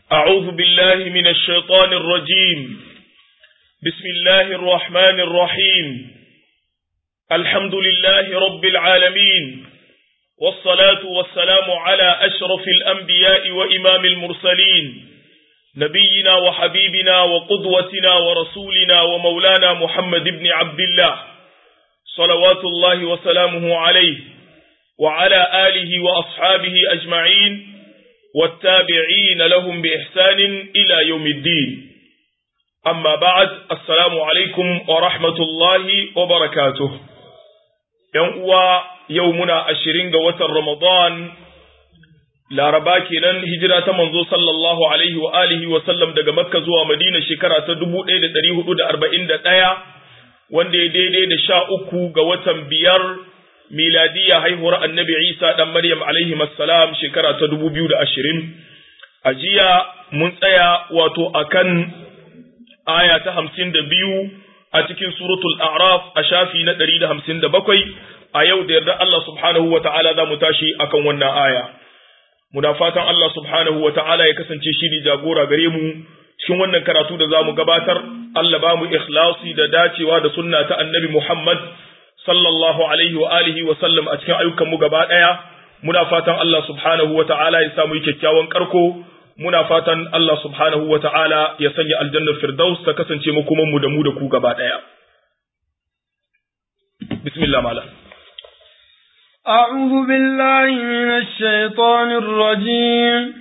أعوذ بالله من الشيطان الرجيم بسم الله الرحمن الرحيم الحمد لله رب العالمين والصلاة والسلام على أشرف الأنبياء وإمام المرسلين نبينا وحبيبنا وقدوتنا ورسولنا ومولانا محمد بن عبد الله صلوات الله وسلامه عليه وعلى آله وأصحابه أجمعين والتابعين لهم بإحسان إلى يوم الدين أما بعد السلام عليكم ورحمة الله وبركاته يوم يومنا أشرين قوة رمضان laraba kenan hijira ta manzo sallallahu alaihi wa alihi wa sallam daga makka zuwa madina shekara ta 1441 wanda ya daidai da sha uku ga watan biyar miladiya haihuwar annabi isa dan maryam alaihi assalam shekara ta 2020 a jiya mun tsaya wato akan aya ta 52 a cikin suratul a'raf a shafi na 157 a yau da yarda Allah subhanahu wa ta'ala za mu tashi akan wannan aya muna fatan Allah subhanahu wa ta'ala ya kasance shi ne jagora gare mu cikin wannan karatu da za mu gabatar, Allah ba mu ikhlasi da dacewa da sunna ta annabi Muhammad sallallahu alaihi wa alihi wa sallam a cikin ayyukanmu gaba ɗaya, muna fatan Allah subhanahu wa ta'ala ya samu kyakkyawan karko, muna fatan Allah subhanahu wa ta'ala ya sanya aljannar Firdaus ta kasance makomanmu da mu da ku gaba ɗaya. Bismillah malam. أعوذ بالله من الشيطان الرجيم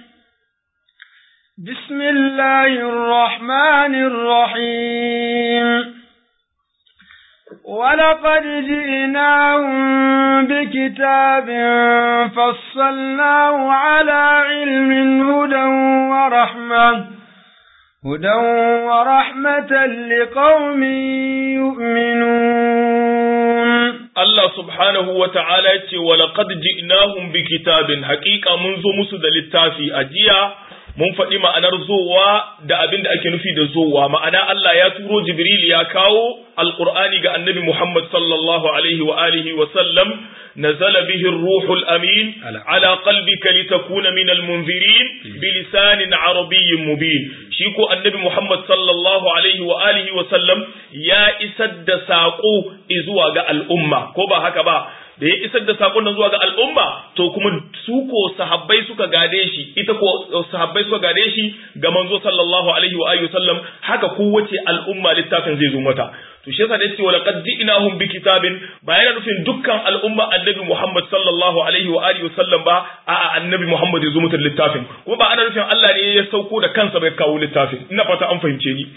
بسم الله الرحمن الرحيم ولقد جئناهم بكتاب فصلناه على علم هدى ورحمة هدى ورحمة لقوم يؤمنون Allah subhanahu wa ta'ala ce, Walaƙad ji'nahum bi kitabin, haƙiƙa mun zo musu da littafi a jiya, mun faɗi ma'anar zowa da abin da ake nufi da zowa, ma'ana Allah ya turo Jibril ya kawo Alƙur'ani ga annabi Muhammad sallallahu alaihi wa alihi wa sallam, nazala bihi ruhul amin, ala qalbika litakuna min almunzirin bi lisanin arabiyyin mubin. Shi ko annabi Muhammad sallallahu alaihi wa alihi wa sallam ya isar da saƙo zuwa ga al'umma. ko ba haka ba da ya isar da sakon nan zuwa ga al'umma to kuma su ko sahabbai suka gade shi ita ko sahabbai suka gade shi ga manzo sallallahu alaihi wa alihi sallam haka kowace al'umma littafin zai zo mata to shi yasa da yace wala qad ji'nahum bi kitabin ba yana nufin dukkan al'umma annabi Muhammad sallallahu alaihi wa alihi sallam ba a'a annabi Muhammad ya zo mutar littafin kuma ba ana nufin Allah ne ya sauko da kansa bai kawo littafin ina fata an fahimce ni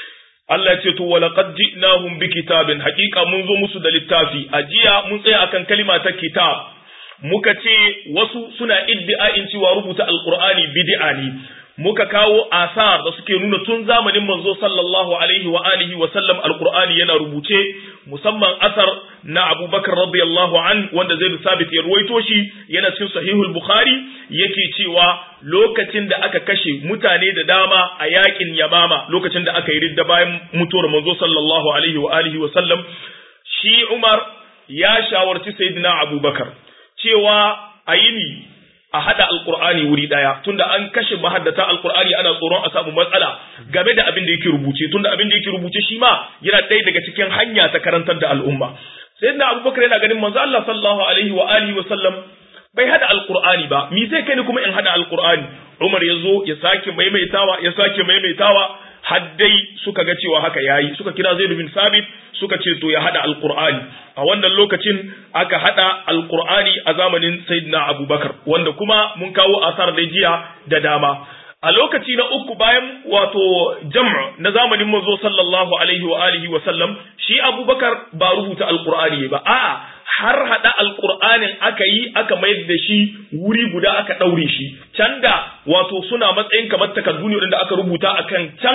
Allah ce to wala qad ji'nahum bi kitabin haqiqa mun zo musu da littafi a jiya mun tsaya akan kalima ta kitab muka ce wasu suna iddi'ain cewa rubuta alqur'ani bid'a ne muka kawo asar da suke nuna tun zamanin manzo sallallahu alaihi wa alihi wa sallam alqur'ani yana rubuce musamman asar na Abubakar radiyallahu an wanda zai sabit ya ruwaito shi yana cikin sahihul bukhari yake cewa lokacin da aka kashe mutane da dama a yakin yamama lokacin da aka yi ridda bayan mutuwar manzo sallallahu alaihi wa alihi wa sallam shi Umar ya shawarci sayyidina Abubakar cewa ayini a hada alkur'ani wuri daya tunda an kashe mahaddata alkur'ani ana tsoron a samu matsala game da abin da yake rubuce tunda abin da yake rubuce shi ma yana ɗaya daga cikin hanya ta karantar da al'umma sayyidina abubakar yana ganin manzo Allah sallallahu alaihi wa alihi wa sallam bai hada alkur'ani ba mi zai kai ni kuma in hada alkur'ani Umar ya zo ya sake maimaitawa ya sake maimaitawa har dai suka ga cewa haka yayi suka kira Zaid bin Sabit suka ce to ya hada alqur'ani a wannan lokacin aka hada alqur'ani a zamanin Sayyidina Abubakar wanda kuma mun kawo asar da jiya da dama a lokaci na uku bayan wato jam'u na zamanin manzo sallallahu alaihi wa alihi wa sallam shi Abubakar ba rubuta alqur'ani ba a'a har hada alqur'anin aka yi aka mayar da shi wuri guda aka daure shi can da wato suna matsayin kamar takardu ne da aka rubuta akan can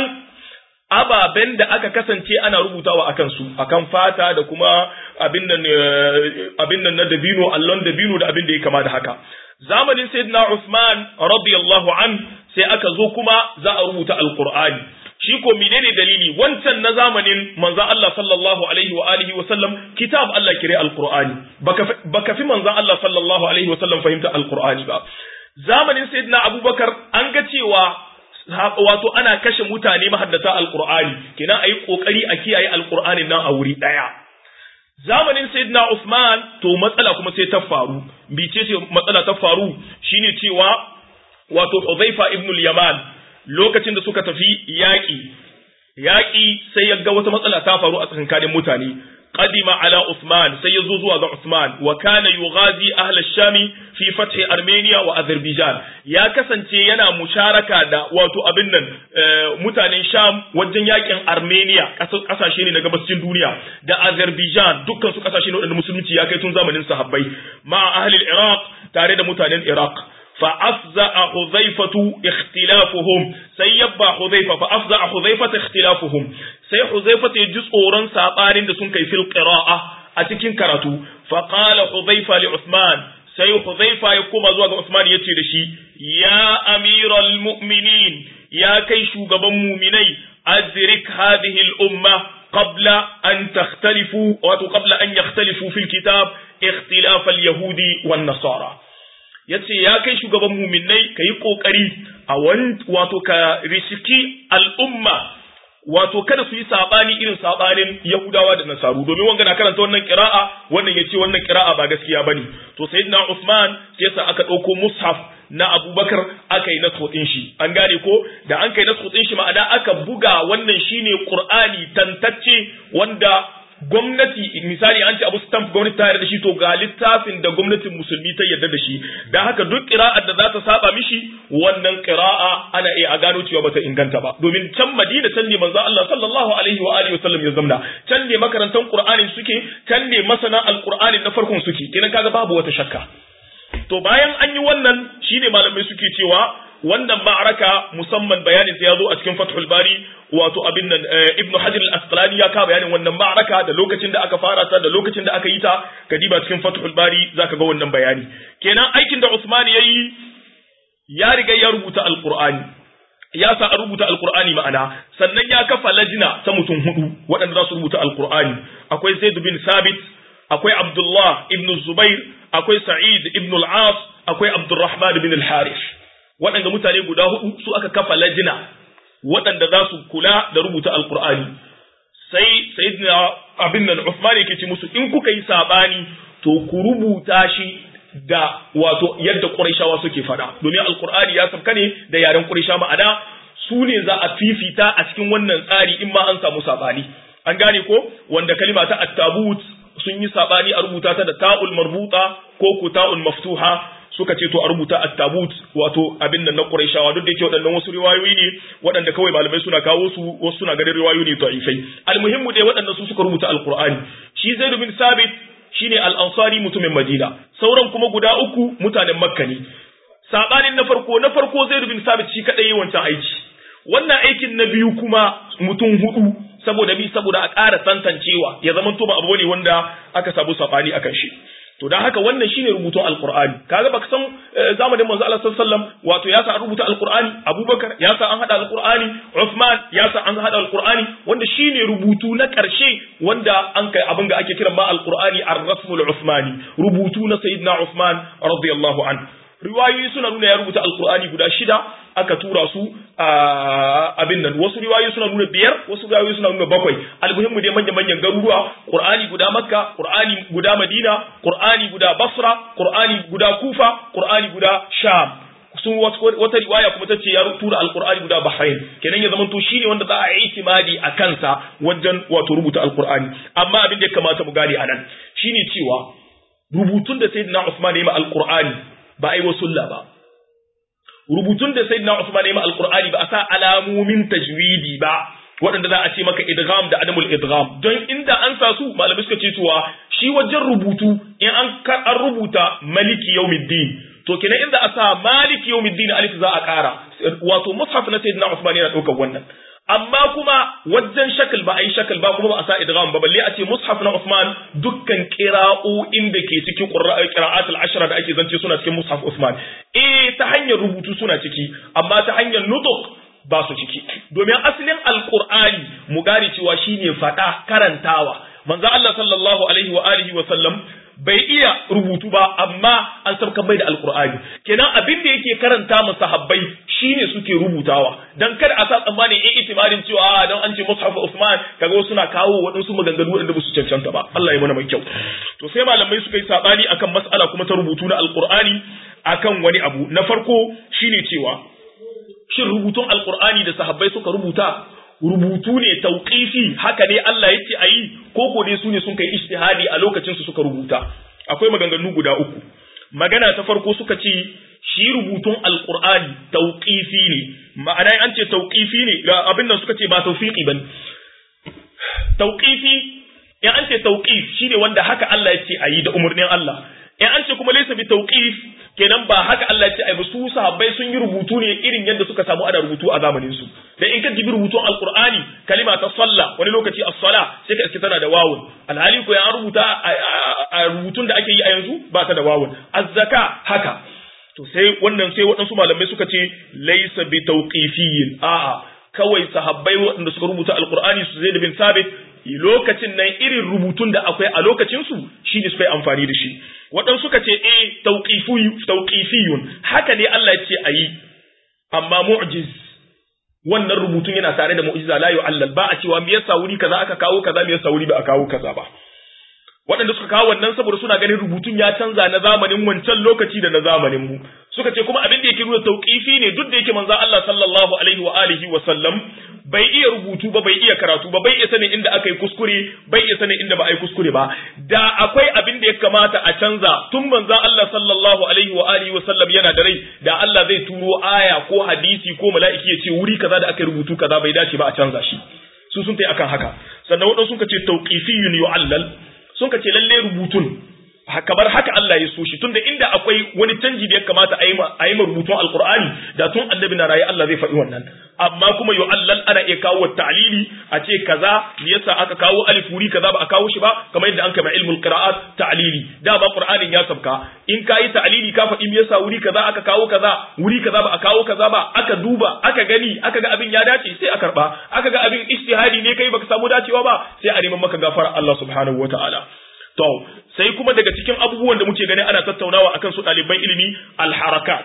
ababen da aka kasance ana rubutawa akan su akan fata da kuma abin nan abin nan na dabino allon dabino da abin da ya kama da haka zamanin sayyidina Usman radiyallahu an sai aka zo kuma za a rubuta alqur'ani shi ko menene dalili wancan na zamanin manzo Allah sallallahu alaihi wa alihi wa sallam kitab Allah kire alqur'ani baka baka fi manzo Allah sallallahu alaihi wa sallam fahimta alqur'ani ba zamanin sayyidina Abubakar an ga cewa wato ana kashe mutane mahaddata alqur'ani kenan ayi kokari a kiyaye alqur'anin nan a wuri daya zamanin sayyidina Usman to matsala kuma sai ta faru bice ce matsala ta faru shine cewa wato Uzaifa ibn al-Yaman lokacin da suka tafi yaƙi yaƙi sai ya ga wata matsala ta faru a tsakanin mutane قدم على عثمان سيزوزوا على عثمان وكان يغازي أهل الشام في فتح أرمينيا وأذربيجان يا كسنتي ينا مشاركة دا واتو أبنن متانين شام وجن ياكين أرمينيا قساشيني نقبسين دنيا دا أذربيجان دكان سو قساشيني ودن مسلمتي يا كيتون زمن صحابي مع أهل العراق تاريد متانين العراق فأفزع حذيفة اختلافهم سيبا حذيفة فأفزع حذيفة اختلافهم سي حذيفة يجز أوران سابارين دسون كي في القراءة أتكين كراتو فقال حذيفة لعثمان سي حذيفة يقوم أزواج عثمان يتي لشي يا أمير المؤمنين يا كي شوغب مؤمني أدرك هذه الأمة قبل أن تختلفوا وقبل أن يختلفوا في الكتاب اختلاف اليهود والنصارى ya ce ya kai shugaban muminai ka yi ƙoƙari a wato ka riski al'umma wato kada su yi saɓani irin saɓanin Yahudawa da Nasaru domin wanga na karanta wannan ƙira'a wannan ya ce wannan ƙira'a ba gaskiya bane to sayyidina Usman sai sa aka ɗauko mushaf na Abubakar aka yi nasu ɗin shi an gane ko da an kai nasu ɗin shi ma'ana aka buga wannan shine Qur'ani tantacce wanda gwamnati misali an ce abu stamp gwamnati ta yarda da shi to ga littafin da gwamnatin musulmi ta yarda da shi da haka duk qira'ar da za ta saba mishi wannan qira'a ana iya a gano cewa bata inganta ba domin can Madina can ne manzo Allah sallallahu alaihi wa alihi wasallam ya zamna can ne makarantan Qur'ani suke can ne masana alqur'ani na farkon suke kenan kaga babu wata shakka to bayan an yi wannan shine malamai suke cewa wannan ma'araka musamman bayanin ya zo a cikin Fathul Bari wato abin nan Ibn Hajar al-Asqalani ya ka bayanin wannan ma'araka da lokacin da aka fara ta da lokacin da aka yi ta kadiba cikin Fathul Bari zaka ga wannan bayani kenan aikin da Usman yayi ya riga ya rubuta Al-Qur'ani ya sa a rubuta Al-Qur'ani ma'ana sannan ya kafa lajina ta mutum hudu waɗanda za su rubuta Al-Qur'ani akwai Zaid bin Sabit akwai Abdullah ibn Zubair akwai Sa'id ibn al-As akwai Abdurrahman bin al-Harith waɗanda mutane guda hudu su aka kafa lajina waɗanda za su kula da rubuta alkur'ani sai sayyidina abin nan Uthman yake ce musu in kuka yi sabani to ku rubuta shi da wato yadda Qurayshawa suke faɗa domin alkur'ani ya sabka ne da yaren Quraysha ma'ana su ne za a fifita a cikin wannan tsari in ma an samu sabani an gane ko wanda kalima ta at-tabut sun yi sabani a rubuta ta da ta'ul marbuta ko ku ta'ul maftuha suka ce to a rubuta at-tabut wato abin nan na Qurayshawa duk da yake waɗannan wasu riwayoyi ne waɗanda kawai malamai suna kawo su wasu suna ganin riwayoyi ne da'ifai almuhimmu dai waɗannan su suka rubuta alqur'ani shi Zaid bin Sabit shine al-Ansari mutumin Madina sauran kuma guda uku mutanen Makka ne sabanin na farko na farko Zaid bin Sabit shi kadai wancan aiki wannan aikin na biyu kuma mutum hudu saboda bi saboda a ƙara tantancewa ya zama to ba abu ne wanda aka sabu sabani akan shi to dan haka wannan shine rubutun alqur'ani kaga baka san zamanin manzo Allah sallallahu alaihi wasallam wato ya sa an rubuta alqur'ani Abubakar ya sa an hada alqur'ani Uthman ya sa an hada alqur'ani wanda shine rubutu na karshe wanda an kai abin da ake kiran ma alqur'ani ar-rasmul uthmani rubutu na sayyidina Uthman radiyallahu anhu riwayoyi suna nuna ya rubuta alqur'ani guda shida aka tura su a abin nan wasu riwayoyi suna nuna biyar wasu riwayoyi suna nuna bakwai almuhimmu dai manyan manyan garuruwa qur'ani guda makka qur'ani guda madina qur'ani guda basra qur'ani guda kufa qur'ani guda sham sun wata riwaya kuma tace ya tura alqur'ani guda bahrain kenan ya zamanto shine wanda za a yi itimadi a kansa wajen wato rubuta alqur'ani amma abin da ya kamata mu gane anan shine cewa rubutun da sayyidina usman ya yi ma alqur'ani ba ai wasulla ba rubutun da sayyidina Usman ya ma alqur'ani ba a sa alamomin tajwidi ba waɗanda za a ce maka idgham da adamul idgham don inda an sa su malamai suka ce cewa shi wajen rubutu in an an rubuta maliki yawmiddin to kenan inda a sa maliki yawmiddin alif za a ƙara wato mushaf na sayyidina Usman yana ɗaukar wannan amma kuma wajen shakal ba a yi shakal ba kuma ba a sa idgham ba balle a ce mushaf na Usman dukkan qira'o'in da ke cikin qira'at al-ashra da ake zance suna cikin mushaf Usman eh ta hanyar rubutu suna ciki amma ta hanyar nutuk ba su ciki domin asalin alqur'ani mu gane cewa shine fada karantawa manzo Allah sallallahu alaihi wa alihi wa sallam bai iya rubutu ba amma an sabka mai da alqur'ani kenan abin da yake karanta mu sahabbai shine suke rubutawa dan kada a sa tsammanin in itimarin cewa dan an ce mushaf Usman kaga suna kawo waɗansu maganganu waɗanda ba su cancanta ba Allah ya mana mai kyau to sai malamai suka yi sabani akan mas'ala kuma ta rubutu na alqur'ani akan wani abu na farko shine cewa shin rubutun alqur'ani da sahabbai suka rubuta rubutu ne tauqifi haka ne Allah yake ayi ko ko dai su ne sun kai ijtihadi a lokacin su suka rubuta akwai maganganu guda uku magana ta farko suka ce shi rubutun alqur'ani tauqifi ne ma'ana an ce tauqifi ne ga abin nan suka ce ba tawfiqi bane tauqifi in an ce tauqif shine wanda haka Allah ya ce ayi da umurnin Allah in an ce kuma laysa bi tauqif kenan ba haka Allah ya ce ai ba su sahabbai sun yi rubutu ne irin yadda suka samu ana rubutu a zamanin su dan in ka jibi rubutun alqur'ani kalima ta salla wani lokaci as-sala sai ka iske tana da wawun alhali ko ya rubuta a rubutun da ake yi a yanzu ba ta da wawun az-zaka haka to sai wannan sai waɗansu malamai suka ce laysa bi tawqifiyyin a'a kawai sahabbai waɗanda suka rubuta alqur'ani su zai da bin sabit lokacin nan irin rubutun da akwai a lokacin su shi ne suka yi amfani da shi waɗansu suka ce eh tauqifiyun haka ne Allah ya ce ayi amma mu'jiz wannan rubutun yana tare da mu'jiza la yu'allal ba a cewa me yasa wuri kaza aka kawo kaza me yasa wuri ba a kawo kaza ba waɗanda suka kawo wannan saboda suna ganin rubutun ya canza na zamanin wancan lokaci da na zamanin mu suka ce kuma abin da yake nuna tauqifi ne duk da yake manzo Allah sallallahu alaihi wa alihi wa sallam bai iya rubutu ba bai iya karatu ba bai iya sanin inda aka yi kuskure bai iya sanin inda ba a yi kuskure ba da akwai abin da ya kamata a canza tun manzon Allah sallallahu alaihi wa alihi wa sallam yana da rai da Allah zai turo aya ko hadisi ko mala'iki ya ce wuri kaza da aka yi rubutu kaza bai dace ba a canza shi su sun tai akan haka sannan wadansu sun ce tauqifiyun yu'allal sun ce lalle rubutun kamar haka Allah ya so shi tunda inda akwai wani canji da ya kamata a yi ma rubutun alkur'ani da tun annabi na raye Allah zai faɗi wannan amma kuma yo Allah ana iya kawo ta'lili a ce kaza me yasa aka kawo alif wuri kaza ba a kawo shi ba kamar yadda an kama ilmul qira'at ta'lili da ba qur'anin ya sabka in kayi ta'lili ka faɗi me yasa wuri kaza aka kawo kaza wuri kaza ba a kawo kaza ba aka duba aka gani aka ga abin ya dace sai a karba aka ga abin ijtihadi ne kai baka samu dacewa ba sai a neman maka gafara Allah subhanahu wataala To, sai kuma daga cikin abubuwan da muke gani ana tattaunawa akan su ɗaliban ilimi alharakat,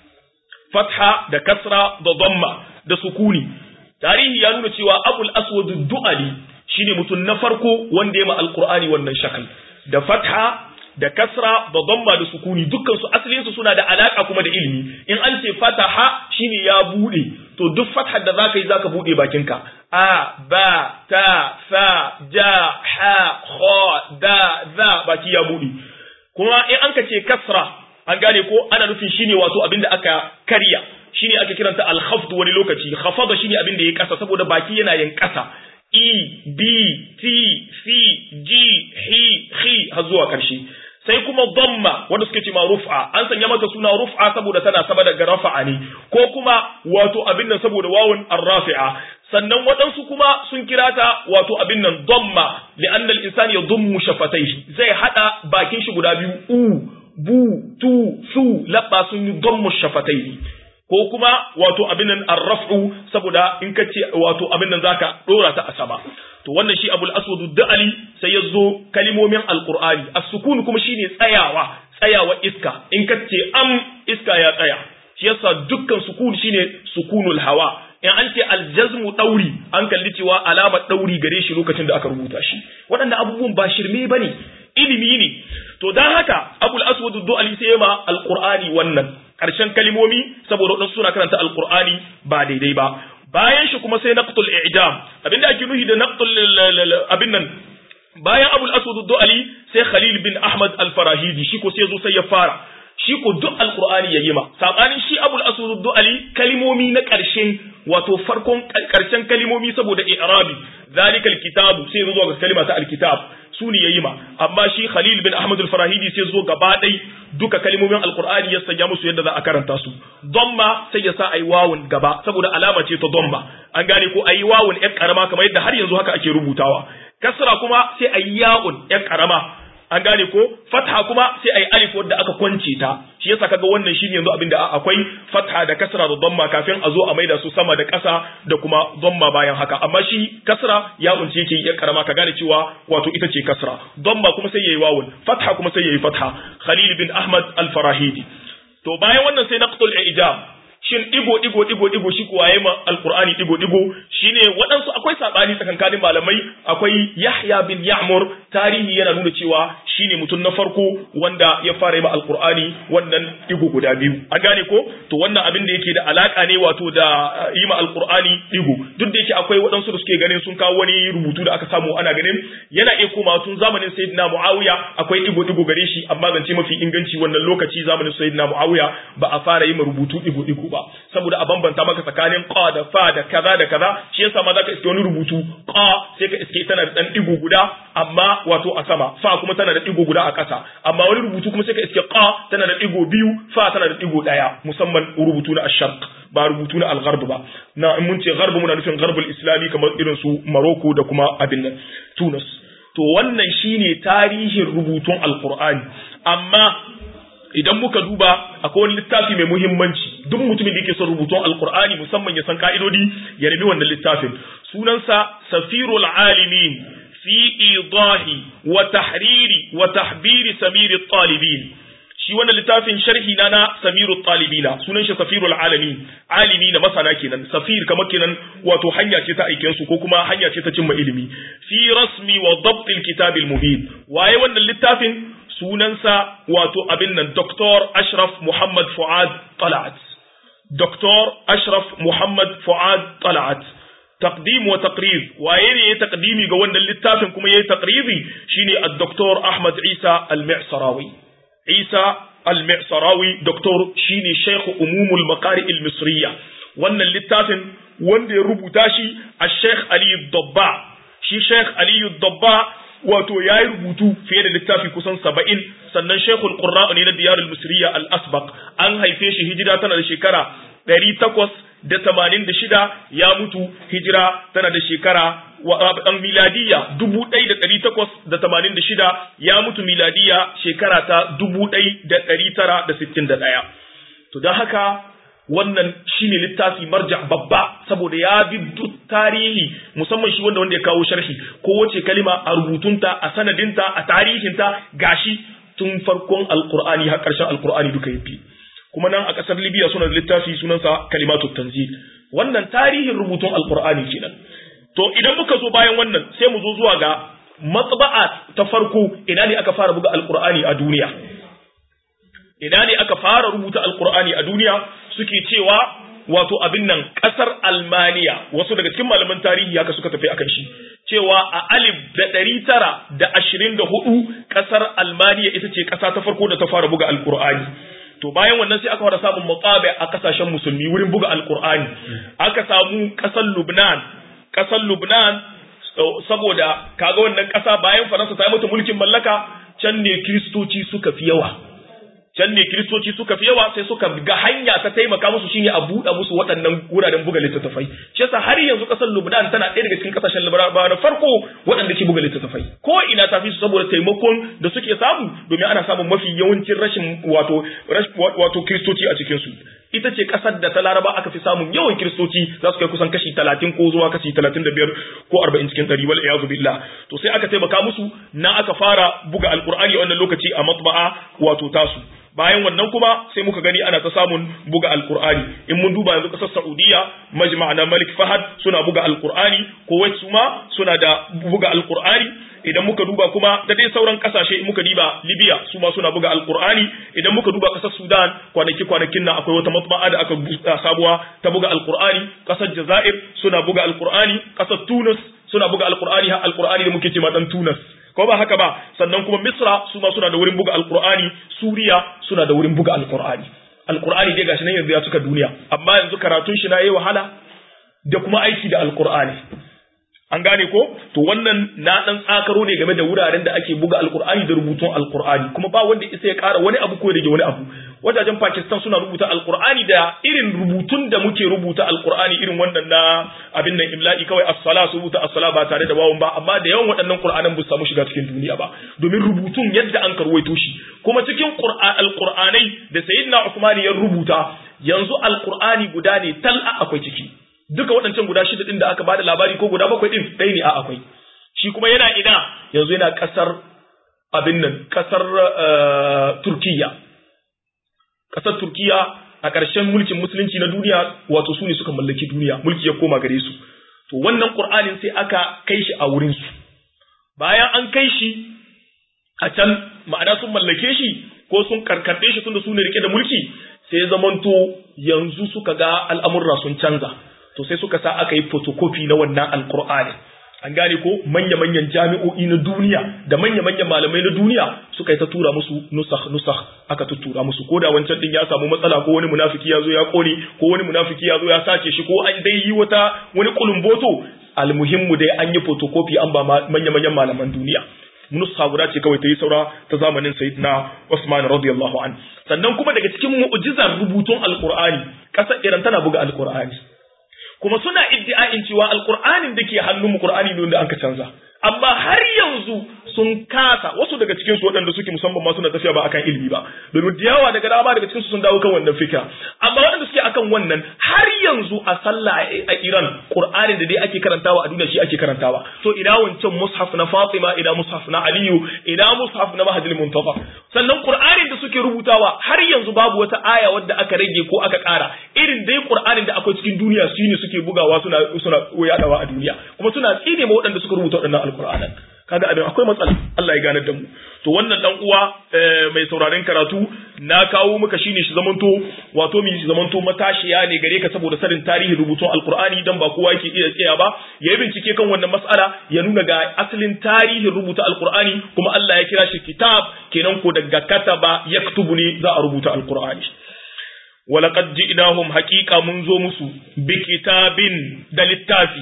fatha da kasra da zamma da sukuni. Tarihi ya nuna cewa Abul Aswad Du'ali shine mutum na farko wanda ya ma Alƙur'ani wannan shakal. Da fatha da kasra da zamma da sukuni dukkan su asalin su suna da alaka kuma da ilimi. In an ce fataha shine ya bude, to duk fathar da zaka yi zaka bude bakinka. a ba ta fa ja ha kha da za baki ya buɗe kuma in an ka ce kasra an gane ko ana nufin shine wato abin da aka karya shine aka kiranta al-khafd wani lokaci khafada shine abin da ya kasa saboda baki yana yin kasa e b t c g h h har zuwa karshe sai kuma dhamma wanda suke ce ma rufa an sanya mata suna rufa saboda tana sama daga rafa'a ne ko kuma wato abin nan saboda wawun ar-rafi'a sannan waɗansu kuma sun kira ta wato abin nan dhamma li'anna al-insani yadhummu shafatayhi zai hada bakin shi guda biyu u bu tu su labba sun yi dhammu shafatayhi ko kuma wato abin nan ar-raf'u saboda in ka ce wato abin nan zaka dora ta a sama to wannan shi abul aswad da'ali sai ya zo kalimomin alqur'ani as-sukun kuma shine tsayawa tsayawa iska in ka ce am iska ya tsaya shi yasa dukkan sukun shine sukunul hawa in an ce aljazmu dauri an kalli cewa alamar dauri gare shi lokacin da aka rubuta shi waɗannan abubuwan ba shirme bane ilimi ne to dan haka abul aswad du'ali sai ma alqur'ani wannan karshen kalimomi saboda wadansu suna karanta alqur'ani ba daidai ba bayan shi kuma sai naqtul i'jam abinda ake nuhi da naqtul abin nan bayan abul aswad du'ali sai khalil bin ahmad al-farahidi shi ko sai zo sai ya fara shi ko duk alqur'ani yayi ma sabanin shi abul aswad du'ali kalimomi na karshen wato farkon karshen kalimomi saboda i'rabi zalikal kitabu sai zo ga kalima ta alkitab su ne yayi ma amma shi khalil bin ahmad al-farahidi sai zo gaba dai duka kalimomin alqur'ani ya sanya musu yadda za a karanta su domma sai ya sa ayi wawun gaba saboda alama ce ta domma an gane ko ayi wawun ɗan karama kamar yadda har yanzu haka ake rubutawa kasra kuma sai ayi ya'un ɗan karama an gane ko fatha kuma sai ayi alif wadda aka kwance ta shi yasa kaga wannan shine yanzu abinda akwai fatha da kasra da dhamma kafin a zo a maida su sama da ƙasa da kuma dhamma bayan haka amma shi kasra ya unce yake ya karama ka gane cewa wato ita ce kasra dhamma kuma sai yayi wawun fatha kuma sai yayi fatha khalil bin ahmad al-farahidi to bayan wannan sai naqtul ijab shin digo digo digo digo shi kuwa yayi alqur'ani digo digo shine waɗansu akwai sabani tsakankanin malamai akwai yahya bin ya'mur tarihi yana nuna cewa shine mutum na farko wanda ya fara yi alqur'ani wannan digo guda biyu a gane ko to wannan abin da yake da alaka ne wato da yi ma alqur'ani digo duk da yake akwai waɗansu da suke ganin sun kawo wani rubutu da aka samu ana ganin yana iya koma tun zamanin sayyidina muawiya akwai digo digo gare shi amma zance mafi inganci wannan lokaci zamanin sayyidina muawiya ba a fara yi ma rubutu digo digo ba saboda a bambanta maka tsakanin qa da fa da kaza da kaza shi yasa ma zaka iske wani rubutu qa sai ka iske tana da dan digo guda amma wato a sama fa kuma tana da digo guda a ƙasa amma wani rubutu kuma sai ka iske qa tana da digo biyu fa tana da digo daya musamman rubutu na ash-sharq ba rubutu na al-gharb ba na in mun ce gharb muna nufin gharbul islami kamar irin su Morocco da kuma abin nan Tunis to wannan shine tarihin rubutun alqur'ani amma idan muka duba akwai wani littafi mai muhimmanci duk mutumin da yake son rubutun alkur'ani musamman ya san ka'idodi ya rabi wannan littafin sunansa safirul alimin fi idahi wa tahriri wa tahbiri samiri talibin shi wannan littafin sharhi na na samiru talibina sunan shi safirul alamin alimi na masana kenan safir kamar kenan wato hanya ce ta aiken su ko kuma hanya ce ta cimma ilimi fi rasmi wa dabtil kitabil mubin waye wannan littafin sunansa wato abin nan Dr. Ashraf Muhammad Fuad Talat. Dr. Ashraf Muhammad Fuad Talat. Taqdim wa taqrir waye ne ya taqdimi ga wannan littafin kuma yayi taqriri shine ad-Dr. Ahmad Isa Al-Mi'sarawi. Isa Al-Mi'sarawi Dr. shine Sheikh Umumul Maqari Al-Misriya. Wannan littafin wanda ya rubuta shi a Sheikh Ali Dabba. Shi Sheikh Ali Dabba wato ya yi rubutu fiye da littafi kusan saba'in sannan shekul ƙurra'u ne na diyarul misriya al-asbaq an haife shi hijira tana da shekara ɗari takwas da tamanin da shida ya mutu hijira tana da shekara ɗan miladiya dubu ɗai da ɗari takwas da tamanin da shida ya mutu miladiya shekara ta dubu ɗai da ɗari tara da sittin da ɗaya to don haka wannan shine littafi marja babba saboda ya bi duk tarihi musamman shi wanda wanda ya kawo sharhi ko wace kalima a rubutunta a sanadinta a tarihinta gashi tun farkon alqur'ani har karshen alqur'ani duka yafi kuma nan a kasar libya suna da littafi sunansa kalimatu tanzil wannan tarihin rubutun alqur'ani kenan to idan muka zo bayan wannan sai mu zo zuwa ga matba'a ta farko ina ne aka fara buga alqur'ani a duniya ina ne aka fara rubuta alqur'ani a duniya suke cewa wato abin nan kasar Almaniya wasu daga cikin malaman tarihi haka suka tafi akan shi cewa a alif da ɗari tara da ashirin da hudu kasar Almaniya ita ce ƙasa ta farko da ta fara buga alkur'ani to bayan wannan sai aka fara samun matsabi a kasashen musulmi wurin buga alkur'ani aka samu ƙasar Lubnan ƙasar Lubnan saboda kaga wannan ƙasa bayan Faransa ta yi mata mulkin mallaka can ne kiristoci suka fi yawa can ne kiristoci suka fi yawa sai suka ga hanya ta taimaka musu shine a buɗe musu waɗannan wuraren buga littattafai shi yasa har yanzu ƙasar Lubnan tana ɗaya daga cikin ƙasashen Larabawa na farko waɗanda ke buga littattafai ko ina ta fi su saboda taimakon da suke samu domin ana samun mafi yawancin rashin wato wato kiristoci a cikin su ita ce ƙasar da ta Laraba aka fi samun yawan kiristoci za su kai kusan kashi talatin ko zuwa kashi talatin da biyar ko arba'in cikin ɗari wal iyazu billah to sai aka taimaka musu na aka fara buga alƙur'ani a wannan lokaci a matba'a wato tasu bayan wannan kuma sai muka gani ana ta samun buga alkur'ani in mun duba yanzu kasar saudiya majma' na malik fahad suna buga alkur'ani kuwait su ma suna da buga alkur'ani idan muka duba kuma da dai sauran kasashe muka diba libya su ma suna buga alkur'ani idan muka duba kasar sudan kwanaki kwanakin nan akwai wata matba'a da aka buga sabuwa ta buga alkur'ani kasar jazair suna buga alkur'ani kasar tunis suna buga alkur'ani har alkur'ani da muke ce ma dan tunis ko ba haka ba sannan kuma misra su ma suna da wurin buga alkur'ani suriya suna da wurin buga alkur'ani alkur'ani dai gashi nan yanzu ya cika duniya amma yanzu karatun shi na yi wahala da kuma aiki da alkur'ani an gane ko to wannan na dan tsakaro ne game da wuraren da ake buga alqur'ani da rubutun alqur'ani kuma ba wanda isa ya kara wani abu ko rage wani abu wajajen Pakistan suna rubuta alqur'ani da irin rubutun da muke rubuta alqur'ani irin wannan na abin nan imla'i kawai as-sala su rubuta as-sala ba tare da wawun ba amma da yawan waɗannan qur'anan ba su samu shiga cikin duniya ba domin rubutun yadda an karwaito shi kuma cikin alqur'anai da sayyidina Usman ya rubuta yanzu alqur'ani guda ne tal'a akwai ciki duka waɗancan guda shida ɗin da aka bada labari ko guda bakwai ɗin ɗaya ne a akwai shi kuma yana ina yanzu yana ƙasar abin nan ƙasar Turkiya ƙasar Turkiya a ƙarshen mulkin musulunci na duniya wato su ne suka mallaki duniya mulki ya koma gare su to wannan Qur'anin sai aka kai shi a wurin su bayan an kai shi a can ma'ana sun mallake shi ko sun karkarɗe shi tunda su ne rike da mulki sai zamanto yanzu suka ga al'amurra sun canza to sai suka sa aka yi photocopy na wannan alkur'ani an gane ko manya-manyan jami'o'i na duniya da manya-manyan malamai na duniya suka yi ta tura musu nusakh nusakh aka tuttura musu ko da wancan din ya samu matsala ko wani munafiki ya zo ya kone ko wani munafiki ya zo ya sace shi ko an dai yi wata wani kulumboto almuhimmu dai an yi photocopy an ba manya-manyan malaman duniya nusa guda ce kawai ta yi saura ta zamanin sayyidina Usman radiyallahu an sannan kuma daga cikin mu'jizar rubutun alqur'ani kasar Iran tana buga alqur'ani kuma suna iddia'in cewa alqur'anin da ke hannun mu qur'ani ne wanda aka canza amma har yanzu sun kasa wasu daga cikin su waɗanda suke musamman ma suna tafiya ba akan ilimi ba domin da yawa daga dama daga cikin su sun dawo kan wannan fikra amma waɗanda suke akan wannan har yanzu a sallah a Iran Qur'anin da dai ake karantawa a duniya shi ake karantawa to ina wancan mushaf na Fatima ina mushaf na Aliyu ina mushaf na Mahdi Muntafa sannan Qur'anin da suke rubutawa har yanzu babu wata aya wadda aka rage ko aka ƙara irin dai Qur'anin da akwai cikin duniya shine suke bugawa suna suna yadawa a duniya kuma suna tsine ma waɗanda suka rubuta waɗannan alqur'anan kaga abin akwai matsala Allah ya ganar da mu to wannan dan uwa mai sauraren karatu na kawo maka shine shi zamanto wato mi zamanto matashiya ne gare ka saboda sanin tarihin rubutun alqur'ani dan ba kowa yake iya tsaya ba yayi bincike kan wannan mas'ala ya nuna ga asalin tarihin rubuta alqur'ani kuma Allah ya kira shi kitab kenan ko daga kataba yaktubu ne za a rubuta alqur'ani ولقد جئناهم حقيقة منذ مسو بكتاب دلتافي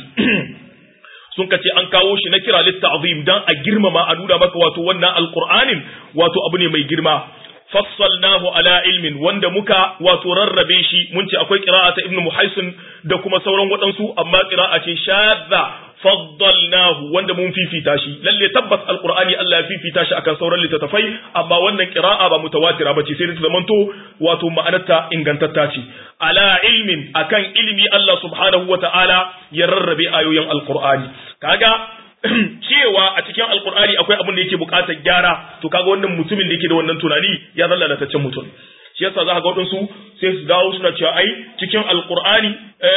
sun kace an kawo shi na kira litta'zim dan a girmama a nuna maka wato wannan alqur'anin wato abu ne mai girma fassalnahu ala ilmin wanda muka wato rarrabe shi mun ce akwai qira'a ta ibnu muhaisin da kuma sauran waɗansu amma qira'a ce shadda faddalnahu wanda mun fifita shi lalle tabbas alqur'ani Allah ya fifita shi akan sauran littattafai amma wannan qira'a ba mutawatira bace sai ta zamanto wato ma'anarta ingantatta ce ala ilmin akan ilimi Allah subhanahu wata'ala ya rarrabe ayoyin alqur'ani kaga cewa a cikin alqur'ani akwai abin da yake bukatar gyara to kaga wannan mutumin da yake da wannan tunani ya zalla lalataccen mutum shi yasa za ka ga waɗansu sai su dawo suna cewa ai cikin alkur'ani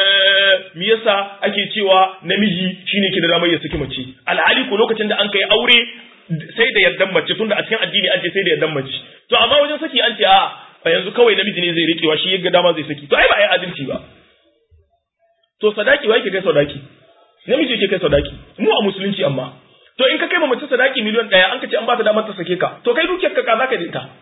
me yasa ake cewa namiji shine ke da damar ya saki mace alhali ko lokacin da an kai aure sai da yardan mace tunda a cikin addini an ce sai da yardan mace to amma wajen saki an ce a a yanzu kawai namiji ne zai rikewa shi yaga dama zai saki to ai ba ai adalci ba to sadaki wai ke kai sadaki namiji ke kai sadaki mu a musulunci amma to in ka kai ma mace sadaki miliyan ɗaya an ka ce an ba ta damar ta sake ka to kai dukiyar ka ka zaka da ita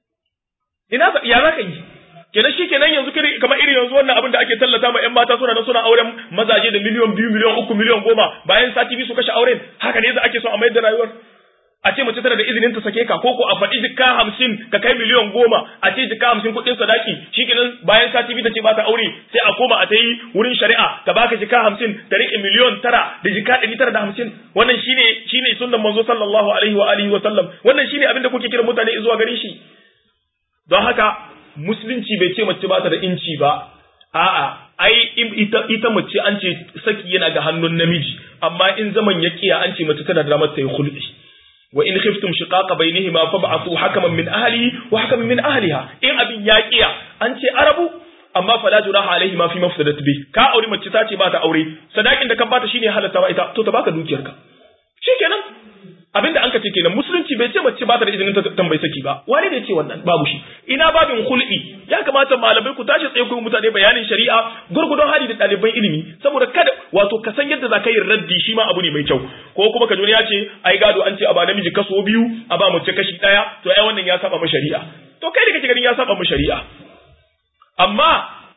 ina ya za ka yi kenan shi kenan yanzu kiri kamar irin yanzu wannan abin da ake tallata ma 'yan mata suna nan suna auren mazaje da miliyan biyu miliyan uku miliyan goma bayan sati biyu su kashe auren haka ne za ake so a mayar da rayuwar a ce mace tana da izinin ta sake ka ko ko a faɗi jikka hamsin ka kai miliyan goma a ce jikka hamsin kuɗin sadaki shi kenan bayan sati biyu ta ce ba ta aure sai a koma a ta yi wurin shari'a ta baka jikka hamsin ta riƙe miliyan tara da jikka ɗari tara da hamsin wannan shine shine sunnan manzo sallallahu alaihi wa alihi wa sallam wannan shine abin da kuke kira mutane zuwa gare shi don haka musulunci bai ce mace ba ta da inci ba a'a ai ita ita mace an ce saki yana ga hannun namiji amma in zaman ya kiya an ce mace tana da damar ta yi hulɗi wa in khiftum shiqaqa bainihima fab'athu hakaman min ahli wa hakaman min ahliha in abin ya kiya an ce arabu amma fala junaha alaihi ma fi mafsadat bi ka aure mace ta ce ba ta aure sadakin da kan bata shine halatta ba ita to ta baka dukiyarka shikenan abinda an ka ce kenan musulunci bai ce mace ba ta da izinin ta tambayi saki ba wani ne ce wannan babu shi ina babin hul'i ya kamata malamai ku tashi tsaye ku mutane bayanin shari'a gurgudun hali da ɗaliban ilimi saboda kada wato ka san yadda za ka yi raddi shi ma abu ne mai kyau ko kuma ka ya ce ai gado an ce a ba namiji kaso biyu a ba mace kashi ɗaya to ai wannan ya saba mu shari'a to kai da kake ganin ya saba mu shari'a amma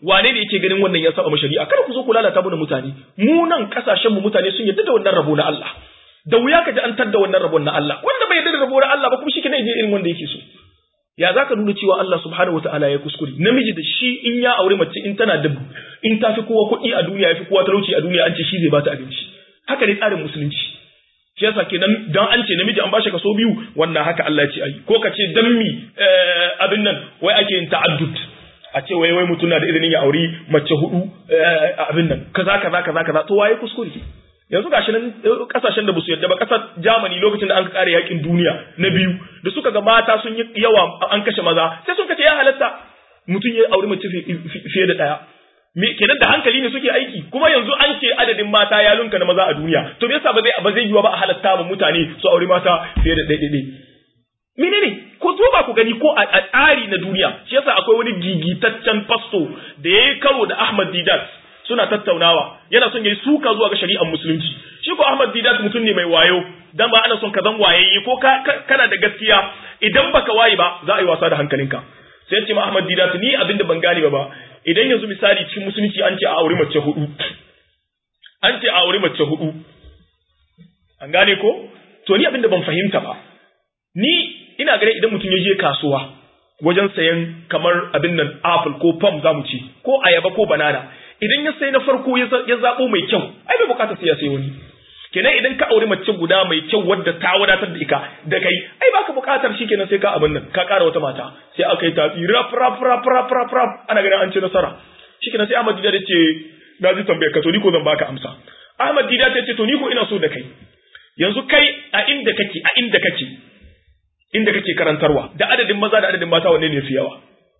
wane ne yake ganin wannan ya saba ma shari'a kada ku zo ku lalata mana mutane mu nan kasashen mu mutane sun yarda da wannan rabo na Allah da wuya ka ji an tadda wannan rabon na Allah wanda bai yarda da rabo na Allah ba kuma shi kenan je irin wanda yake so ya za ka nuna cewa Allah subhanahu wataala ya kuskure namiji da shi in ya aure mace in tana da in ta fi kowa kuɗi a duniya ya fi kowa talauci a duniya an ce shi zai bata abinci haka ne tsarin musulunci shi yasa kenan dan an ce namiji an bashi kaso biyu wannan haka Allah ya ce ai ko ka ce dan mi abin nan wai ake yin ta'addud a ce wai wai mutum na da izinin ya auri mace hudu abin nan kaza kaza kaza kaza to waye kuskure yanzu gashi nan kasashen da basu yadda ba kasar Germany lokacin da an kare yakin duniya na biyu da suka ga mata sun yi yawa an kashe maza sai sun kace ya halatta mutum ya auri mace fiye da daya me kenan da hankali ne suke aiki kuma yanzu an ce adadin mata ya lunka na maza a duniya to me yasa ba zai ba zai yiwa ba a halatta ma mutane su auri mata fiye da ɗaiɗaiɗai menene ko to ba ku gani ko a tsari na duniya shi yasa akwai wani gigitaccen fasto da yayi karo da Ahmad Didat suna tattaunawa yana son yayi suka zuwa ga shari'ar musulunci shi ko Ahmad Didat mutum ne mai wayo dan ba ana son ka zan wayayye ko kana da gaskiya idan baka waye ba za a yi wasa da hankalinka sai ya ce ma Ahmad Didat ni abinda ban gane ba ba idan yanzu misali cikin musulunci an ce a aure mace hudu an ce a aure mace hudu an gane ko to ni abinda ban fahimta ba ni ina gare idan mutum ya je kasuwa wajen sayan kamar abin nan apple ko pom za mu ci ko ayaba ko banana idan ya sai na farko ya zaɓo mai kyau ai bai bukatar sai ya sai wani kenan idan ka aure mace guda mai kyau wadda ta wadatar da ika da kai ai baka bukatar shi kenan sai ka abin nan ka ƙara wata mata sai aka yi tafi rap rap rap rap rap rap ana ganin an ci nasara shi kenan sai Ahmad Dida ce na ji tambayar ka to ni ko zan baka amsa Ahmad Dida ta ce to ni ko ina so da kai yanzu kai a inda kake a inda kake inda kake karantarwa da adadin maza da adadin mata wanne ne fi yawa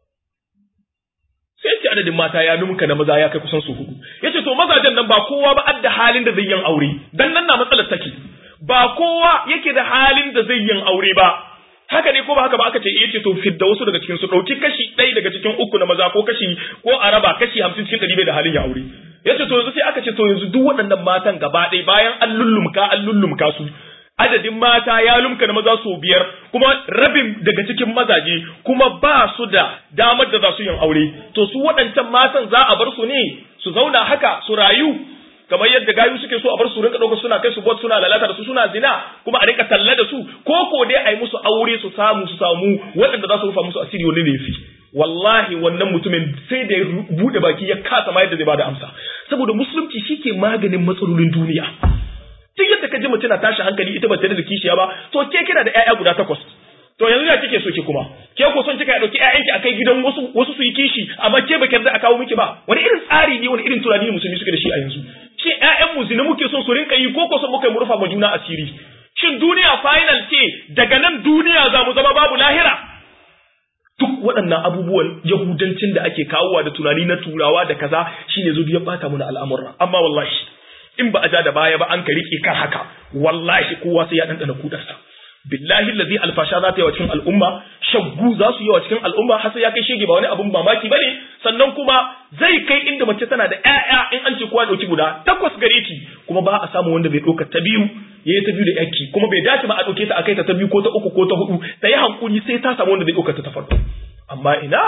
sai ce adadin mata ya numka na maza ya kai kusan su hudu yace to mazajen nan ba kowa ba adda halin da zai yin aure dan nan na matsalar take ba kowa yake da halin da zai yin aure ba haka ne ko ba haka ba aka ce yace to fidda wasu daga cikin su dauki kashi ɗaya daga cikin uku na maza ko kashi ko araba kashi 50 cikin 100 bai da halin ya aure yace to yanzu sai aka ce to yanzu duk waɗannan matan gaba ɗaya bayan an lullumka an lullumka su adadin mata ya lumka na maza sau biyar kuma rabin daga cikin mazaje kuma ba su da damar da za su yin aure to su waɗancan matan za a bar su ne su zauna haka su rayu kamar yadda gayu suke so a bar su rinka ɗaukar suna kai su bot suna lalata da su suna zina kuma a rinka talla da su ko ko dai a yi musu aure su samu su samu waɗanda za su rufa musu asiri wani ne fi wallahi wannan mutumin sai da ya buɗe baki ya kasa ma yadda zai bada amsa saboda musulunci shi ke maganin matsalolin duniya duk yadda ka ji mutum na tashi hankali ita ba tare da kishiya ba to ke kina da ƴaƴa guda takwas to yanzu ya kike so ki kuma ke ko son kika dauki ƴaƴanki akai gidan wasu wasu su yi kishi amma ke ba yarda a kawo miki ba wani irin tsari ne wani irin tunani ne musulmi suke da shi a yanzu shin ƴaƴan mu zina muke son su rinka yi ko ko son muka mu rufa ma juna asiri shin duniya final ce daga nan duniya za mu zama babu lahira duk waɗannan abubuwan yahudancin da ake kawowa da tunani na turawa da kaza shine zubi ya bata mana al'amura amma wallahi in ba a ja da baya ba an ka rike kan haka wallahi kowa sai ya dandana kudarsa billahi allazi alfasha za ta yi wa cikin al'umma shaggu za su yi wa cikin al'umma har sai ya kai shege ba wani abun mamaki bane sannan kuma zai kai inda mace tana da ƴaƴa in an ce kowa dauki guda takwas gare ki kuma ba a samu wanda bai ɗauka ta biyu ya yi ta biyu da yaki kuma bai dace ba a ɗauke ta a kai ta ta biyu ko ta uku ko ta hudu ta yi hankuri sai ta samu wanda zai ɗauka ta ta farko amma ina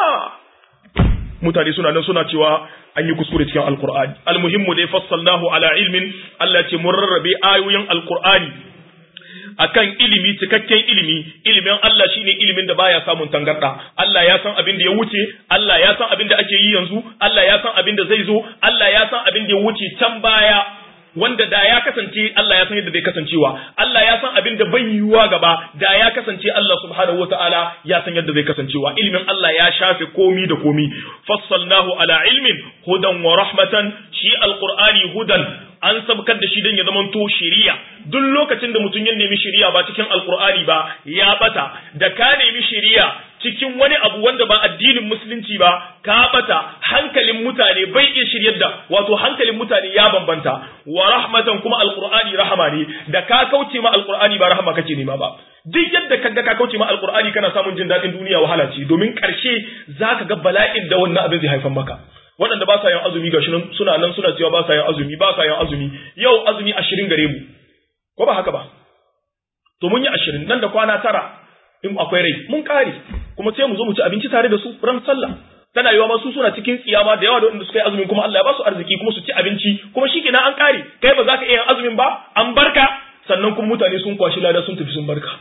mutane suna nan suna cewa an yi kuskure cikin alkur'ani almuhimmu dai fassalnahu ala ilmin Allah ce mun rarrabe ayoyin alkur'ani akan ilimi cikakken ilimi ilimin Allah shine ilimin da baya samun tangarda Allah ya san abin da ya wuce Allah ya san abin da ake yi yanzu Allah ya san abin da zai zo Allah ya san abin da ya wuce can baya wanda da ya kasance Allah ya san yadda zai kasancewa Allah ya san abin da bai yiwuwa gaba da ya kasance Allah subhanahu wataala ya san yadda zai kasancewa ilimin Allah ya shafe komi da komi fassalnahu ala ilmin hudan wa rahmatan shi alqur'ani hudan an sabkar da shi dan ya zamanto shiriya duk lokacin da mutum ya nemi shiriya ba cikin alqur'ani ba ya bata da ka nemi shiriya cikin wani abu wanda ba addinin musulunci ba ka bata hankalin mutane bai iya shiryar da wato hankalin mutane ya bambanta wa rahmatan kuma alqur'ani rahama ne da ka kauce ma alqur'ani ba rahama kake nema ba duk yadda kaga ka kauce ma alqur'ani kana samun jin dadin duniya wahala ce domin karshe zaka ga bala'in da wannan abin zai haifar maka waɗanda ba sa yin azumi gashi nan suna nan suna cewa ba sa yin azumi ba sa yin azumi yau azumi ashirin gare mu ko ba haka ba to mun yi ashirin nan da kwana tara in akwai rai mun kare kuma sai mu zo mu ci abinci tare da su ran sallah tana yiwa ma su suna cikin tsiyama da yawa da wanda suka yi azumin kuma Allah ya ba su arziki kuma su ci abinci kuma shikenan an kare kai ba za ka iya yin azumin ba an barka sannan kuma mutane sun kwashi lada sun tafi sun barka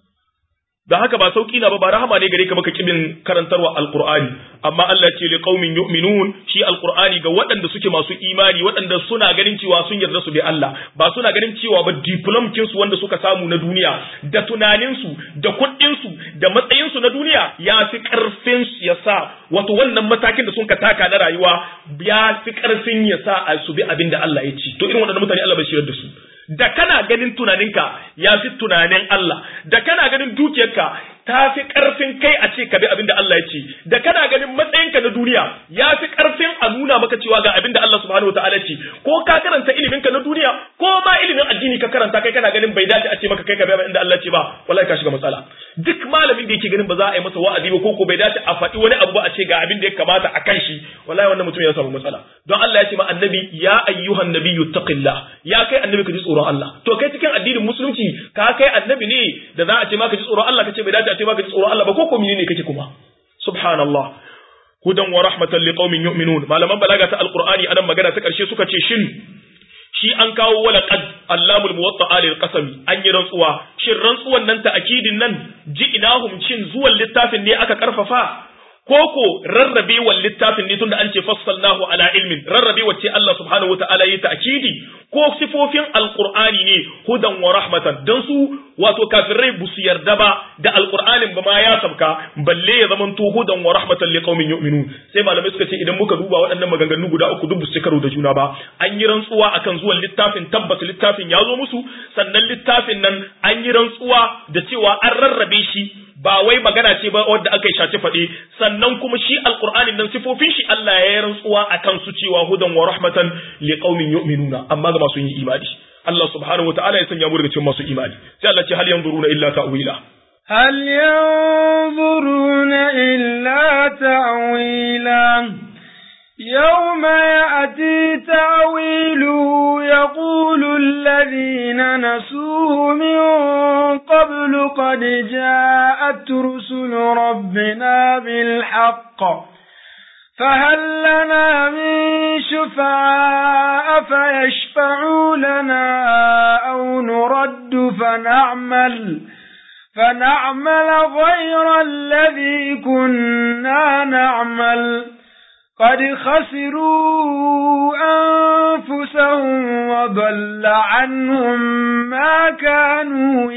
da haka ba sauki na ba ba rahama ne gare ka baka kibin karantarwa alqur'ani amma Allah ce li qaumin yu'minun shi alqur'ani ga waɗanda suke masu imani waɗanda suna ganin cewa sun yarda su bi Allah ba suna ganin cewa ba diplomkin su wanda suka samu na duniya da tunanin su da kuɗin su da matsayin su na duniya ya fi karfin ya sa wato wannan matakin da sun ka taka na rayuwa ya fi karfin ya sa a su bi abin da Allah ya ci to irin waɗannan mutane Allah bai shirar da su da kana ganin tunaninka ya fi tunanin Allah da kana ganin dukiyarka ta fi ƙarfin kai a ce ka bi abin da Allah ya ce da kana ganin matsayinka na duniya ya fi ƙarfin a nuna maka cewa ga abin da Allah subhanahu wataala ce ko ka karanta ilimin ka na duniya ko ma ilimin addini ka karanta kai kana ganin bai dace a ce maka kai ka bi abin da Allah ce ba wallahi ka shiga matsala duk malamin da yake ganin ba za a yi masa wa'azi ba ko ko bai dace a faɗi wani abu ba a ce ga abin da ya kamata a kan shi wallahi wannan mutum ya samu matsala don Allah ya ce ma annabi ya ayyuhan nabiyyu taqillah ya kai annabi ka ji tsoron Allah to kai cikin addinin musulunci ka kai annabi ne da za a ce maka ji tsoron Allah ka ce bai dace a ce maka ji tsoron Allah ba ko ko ne kake kuma subhanallah hudan wa rahmatan liqaumin yu'minun malaman balaga ta alqur'ani anan magana ta karshe suka ce shin shi an kawo wala qad allamul muwatta'a lil qasami an yi rantsuwa shin rantsuwan nan ta akidin nan ji'inahum shin zuwan littafin ne aka karfafa koko rarrabe wal littafin ne tunda an ce fassalnahu ala ilmin rarrabe wacce Allah subhanahu wataala yi ta'kidi ko sifofin alqur'ani ne hudan wa rahmatan dan su wato kafirai bu su yarda ba da alqur'anin ba ma ya sabka balle ya zaman to hudan wa rahmatan liqaumin yu'minun sai malamai suka ce idan muka duba waɗannan maganganu guda uku duk su karo da juna ba an yi rantsuwa akan zuwan littafin tabbas littafin ya zo musu sannan littafin nan an yi rantsuwa da cewa an rarrabe shi ba wai magana ce ba wadda aka yi shaci faɗe sannan kuma shi alqur'anin nan sifofin shi Allah ya yi rantsuwa akan su cewa hudan wa rahmatan liqaumin yu'minuna amma ga masu yin imani Allah subhanahu wataala ya sanya mu daga cikin masu imani sai Allah ce hal yanzuruna illa ta'wila هل ينظرون إلا تأويلا يوم يأتي تأويله يقول الذين نسوه من قبل قد جاءت رسل ربنا بالحق فهل لنا من شفعاء فيشفعوا لنا أو نرد فنعمل فنعمل غير الذي كنا نعمل قد خسروا أنفسهم وضل عنهم ما كانوا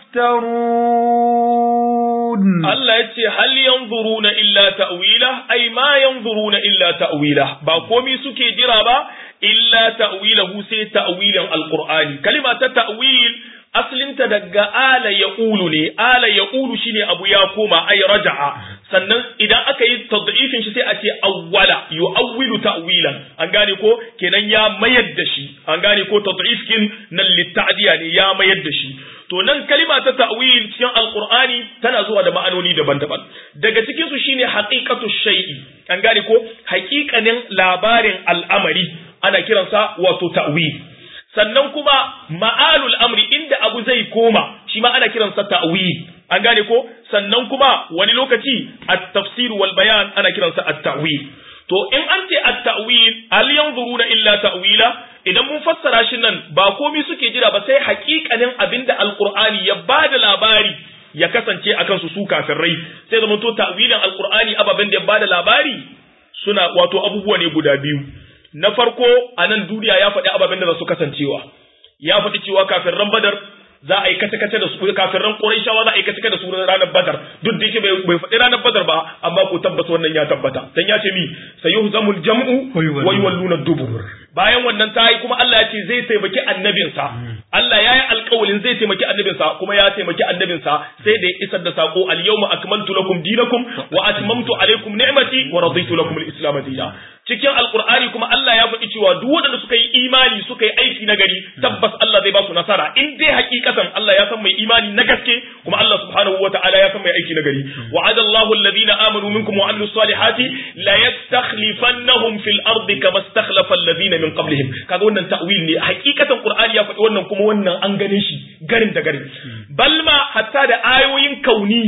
يفترون Allah ya ce hal yanzuruna illa ta'wila ai ma yanzuruna illa ta'wila ba komi suke jira ba illa ta'wilahu sai ta'wilan alqur'ani kalima ta ta'wil aslinta daga ala yaqulu ne ala yaqulu shine abu ya koma ai raja'a sannan idan aka yi tad'ifin shi sai a ce awwala yu'awwilu ta'wilan an gane ko kenan ya mayar da shi an gane ko tad'ifkin nan litta'diya ne ya mayar da shi to nan kalima ta ta'wil cikin alqur'ani tana zuwa da ma'anoni daban-daban daga cikin su shine haqiqatu shay'i an gane ko haƙiƙanin labarin al'amari ana kiransa wato ta'wil sannan kuma ma'alul amri inda abu zai koma shi ma ana kiransa ta'wil an gane ko sannan kuma wani lokaci at-tafsir wal bayan ana kiransa at-ta'wil to in an ce at-ta'wil hal yanzuruna illa ta'wila idan mun fassara shi nan ba komai suke jira ba sai haƙiƙanin abinda alqur'ani ya bada labari ya kasance akan su su kafirai sai zama to ta'wilin alqur'ani ababen da ya bada labari suna wato abubuwa ne guda biyu na farko a nan duniya ya faɗi ababen da za su kasancewa ya faɗi cewa kafirran badar za a yi kace-kace da su kafirran Qurayshawa za a yi kace-kace da su ranar Badar duk da yake bai faɗi ranar Badar ba amma ko tabbas wannan ya tabbata dan ya ce mi sayuhzamul jam'u wa yuwalluna dubur bayan wannan ta yi kuma Allah ya ce zai taimaki annabinsa Allah ya yi alƙawalin zai taimaki annabinsa kuma ya taimaki annabinsa sai da ya isar da sako al yawma akmaltu lakum dinakum wa atmamtu alaykum ni'mati wa raditu lakum al-islam dinan cikin alqur'ani kuma Allah ya faɗi cewa duk wanda suka yi imani suka yi aiki na gari tabbas Allah zai ba su nasara in dai hakikatan Allah ya san mai imani na gaske kuma Allah subhanahu wa ta'ala ya san mai aiki na gari wa'ada Allahu alladhina amanu minkum wa amilus salihati la yastakhlifannahum fil ardi kama istakhlafa alladhina min qablihim kaga wannan ta'wil ne hakikatan qur'ani ya faɗi wannan kuma wannan an gane shi garin da garin balma hatta da ayoyin kauniya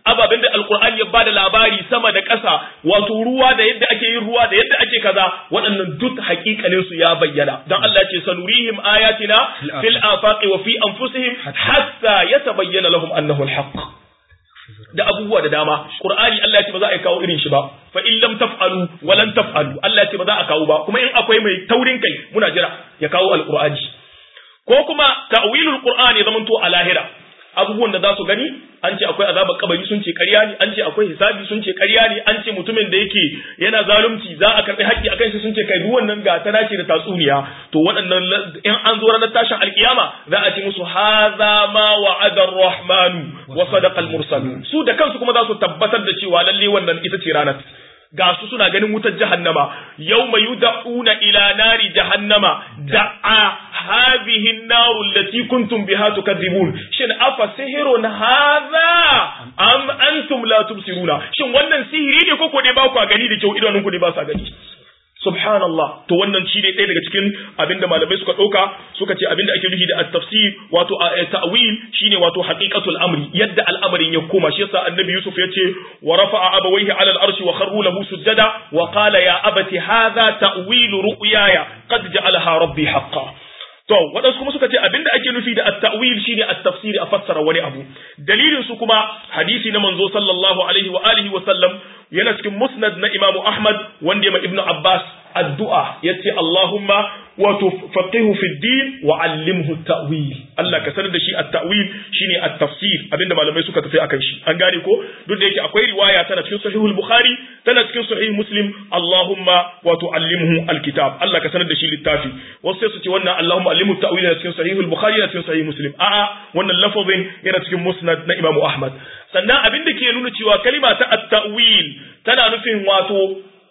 ababen da alqur'ani ya bada labari sama da ƙasa wato ruwa da yadda ake yin ruwa da yadda ake kaza waɗannan duk haƙiƙanin su ya bayyana dan Allah ya ce sanurihim ayatina fil afaqi wa fi anfusihim hatta yatabayyana lahum annahu alhaq da abubuwa da dama qur'ani Allah ya ce ba za a kawo irin shi ba fa in lam taf'alu wa lan taf'alu Allah ya ce ba za a kawo ba kuma in akwai mai taurin kai muna jira ya kawo alqur'ani ko kuma ta'wilul qur'ani zaman to a lahira abubuwan da za su gani an ce akwai azabar kabari sun ce ƙarya ne an ce akwai hisabi sun ce ƙarya ne an ce mutumin da yake yana zalunci za a karɓi haƙƙi akan shi sun ce kai duk wannan ga tana ce da tatsuniya to waɗannan in an zo ranar tashin alkiyama za a ce musu haza ma wa'ada ar-rahmanu wa sadaqa al-mursalun su da kansu kuma za su tabbatar da cewa lalle wannan ita ce ranar ga su suna ganin wutar jahannama yau mai yuda'una ila nari jahannama da'a hadhihi an-nar allati kuntum biha tukadzibun shin afa sihirun hadha am antum la tubsiruna shin wannan sihiri ne ko ko dai ba ku gani da kyau idanunku ne ba sa gani subhanallah to wannan shi ne ɗaya daga cikin abinda malamai suka ɗauka suka ce abinda ake nufi da at-tafsir wato ta'wil shine wato haqiqatul amri yadda al'amarin ya koma shi yasa annabi yusuf ya ce wa rafa'a abawayhi 'ala al-arshi wa kharru lahu sujada wa qala ya abati hadha ta'wil ru'yaya qad ja'alaha rabbi haqqan To, waɗansu kuma suka ce abinda ake nufi da at-ta'wil shine at-tafsiri a fassara wani abu. Dalilin su kuma hadisi na manzo sallallahu alaihi wa alihi wa sallam yana cikin musnad na Imam Ahmad wanda ya Ibn Abbas addu'a yace Allahumma wato faqihu fi din wa allimhu ta'wil Allah ka sanar da shi at-ta'wil shine at-tafsir abinda malamai suka tafi akan shi an gane ko duk da yake akwai riwaya tana cikin sahihul bukhari tana cikin sahih muslim Allahumma wato allimhu al-kitab Allah ka sanar da shi littafi wasu sai su ce wannan Allahumma allimhu ta'wil yana cikin sahihul bukhari yana cikin sahih muslim a'a wannan lafazin yana cikin musnad na Imam Ahmad sannan abinda ke nuna cewa kalima ta at-ta'wil tana nufin wato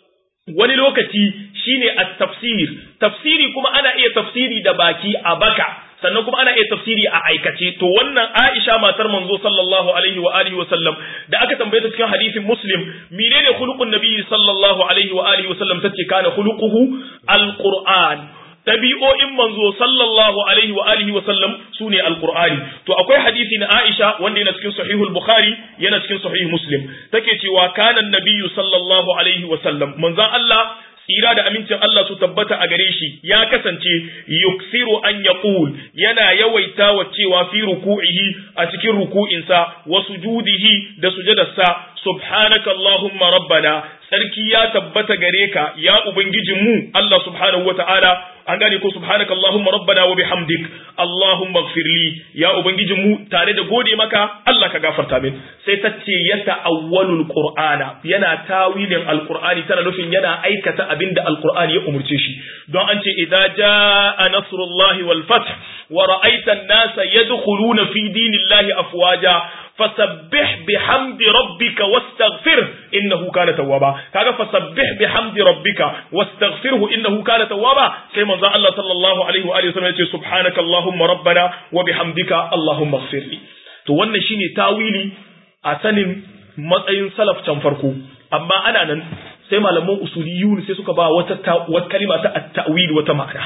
wani lokaci shine at-tafsir tafsiri kuma ana iya tafsiri da baki a baka sannan kuma ana iya tafsiri a aikace to wannan Aisha matar manzo sallallahu alaihi wa alihi wa sallam da aka tambaye ta cikin hadisin Muslim menene khuluqun nabi sallallahu alaihi wa alihi wa sallam tace kana khuluquhu al-Qur'an tabi'o'in manzo sallallahu alaihi wa alihi wa sallam sune alqur'ani to akwai hadisi na Aisha wanda yana cikin sahihul bukhari yana cikin sahih muslim take cewa kana nabiyyu sallallahu alaihi wa sallam manzon Allah tsira da amincin Allah su tabbata a gare shi ya kasance yuksiru an yaqul yana yawaita wa cewa fi ruku'ihi a cikin ruku'insa wa sujudihi da sujadarsa subhanaka allahumma rabbana sarki ya tabbata gare ka ya ubangijinmu Allah subhanahu wata'ala an gane ko subhanaka allahumma rabbana wa bihamdik allahumma ighfirli ya ubangijinmu tare da gode maka Allah ka gafarta min sai ta ce ya ta'awwalul qur'ana yana tawilin alqur'ani tana nufin yana aikata abinda alqur'ani ya umurce shi don an ce idza jaa nasrullahi wal fath wa ra'aita an-nasa yadkhuluna fi dinillahi afwaja fasabbih bihamdi rabbika wastaghfir innahu kana tawwaba kaga fasabbih bihamdi rabbika wastaghfirhu innahu kana tawwaba sai manzo Allah sallallahu alaihi wa alihi wasallam yace subhanaka allahumma rabbana wa bihamdika allahumma ighfirli to wannan shine tawili a sanin matsayin salaf can farko amma ana nan sai malaman usuliyun sai suka ba wata wata kalima ta at-ta'wil wata ma'ana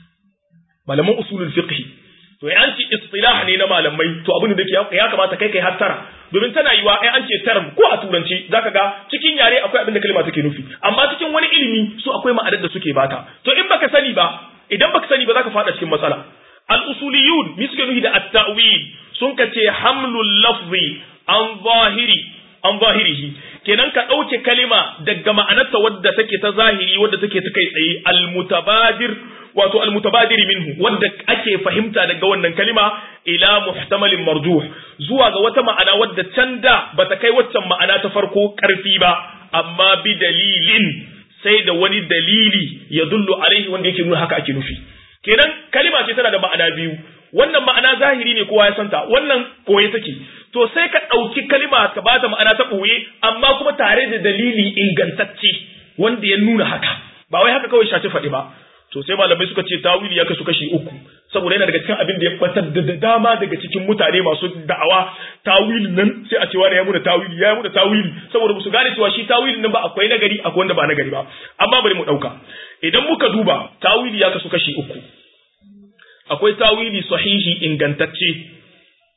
malaman usulul fiqh to an ce istilah ne na malamai to abin da ya kamata kai kai hattara domin tana yiwa ai an ce term ko a turanci zaka ga cikin yare akwai abin da kalma take nufi amma cikin wani ilimi su akwai ma'anar da suke bata to in baka sani ba idan baka sani ba zaka fada cikin matsala al usuliyun mi suke nufi da at-ta'wil sun ka ce hamlul lafzi an zahiri an zahirihi kenan ka ɗauke kalima daga ma'anarta wadda take ta zahiri wadda take ta kai tsaye al-mutabadir wato al-mutabadir minhu wadda ake fahimta daga wannan kalima ila muhtamalin marjuh zuwa ga wata ma'ana wadda can da bata kai waccan ma'ana ta farko karfi ba amma bi dalilin sai da wani dalili ya dullu alaihi wanda yake nuna haka ake nufi kenan kalima ce tana da ma'ana biyu wannan ma'ana zahiri ne kowa ya santa wannan koye take to sai ka ɗauki kalima ka ba ta ma'ana ta ɓoye amma kuma tare da dalili ingantacce wanda ya nuna haka ba wai haka kawai shafi faɗi ba to sai malamai suka ce tawili ya kasu kashi uku saboda yana daga cikin abin da ya batar da dama daga cikin mutane masu da'awa tawilin nan sai a ce wani ya muna tawili ya muna tawili saboda musu gane cewa shi tawilin nan ba akwai nagari akwai wanda ba nagari ba amma bari mu ɗauka idan muka duba tawili ya kasu kashi uku akwai tawili sahihi ingantacce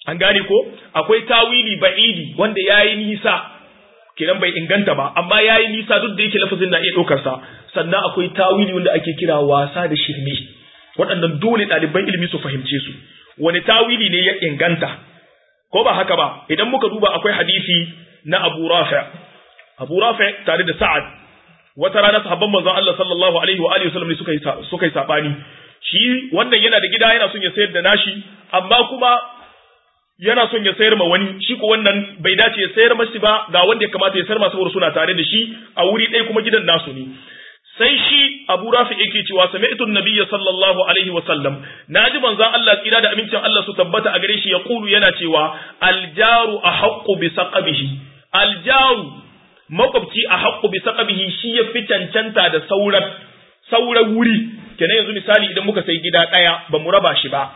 an gane ko akwai tawili ba'idi wanda yayi nisa kiran bai inganta ba amma yayi nisa duk da yake lafazin na iya ɗaukar sa sannan akwai tawili wanda ake kira wasa da shirme waɗannan dole ɗaliban ilimi su fahimce su wani tawili ne ya inganta ko ba haka ba idan muka duba akwai hadisi na Abu Rafi Abu Rafi tare da Sa'ad wata rana sahabban manzon Allah sallallahu alaihi wa alihi wasallam suka yi suka yi sabani shi wannan yana da gida yana son ya sayar da nashi amma kuma yana son ya sayar ma wani shi ko wannan bai dace ya sayar masa ba ga wanda ya kamata ya sayar masa saboda suna tare da shi a wuri ɗaya kuma gidan nasu ne sai shi Abu Rafi yake cewa sami'tu an-nabiyya sallallahu alaihi wa sallam naji manzon Allah tsira da amincin Allah su tabbata a gare shi ya kulu yana cewa al-jaru ahaqqu bi saqabihi al-jaru makwabci ahaqqu bi saqabihi shi ya fi cancanta da sauran sauran wuri kenan yanzu misali idan muka sai gida ɗaya ba mu raba shi ba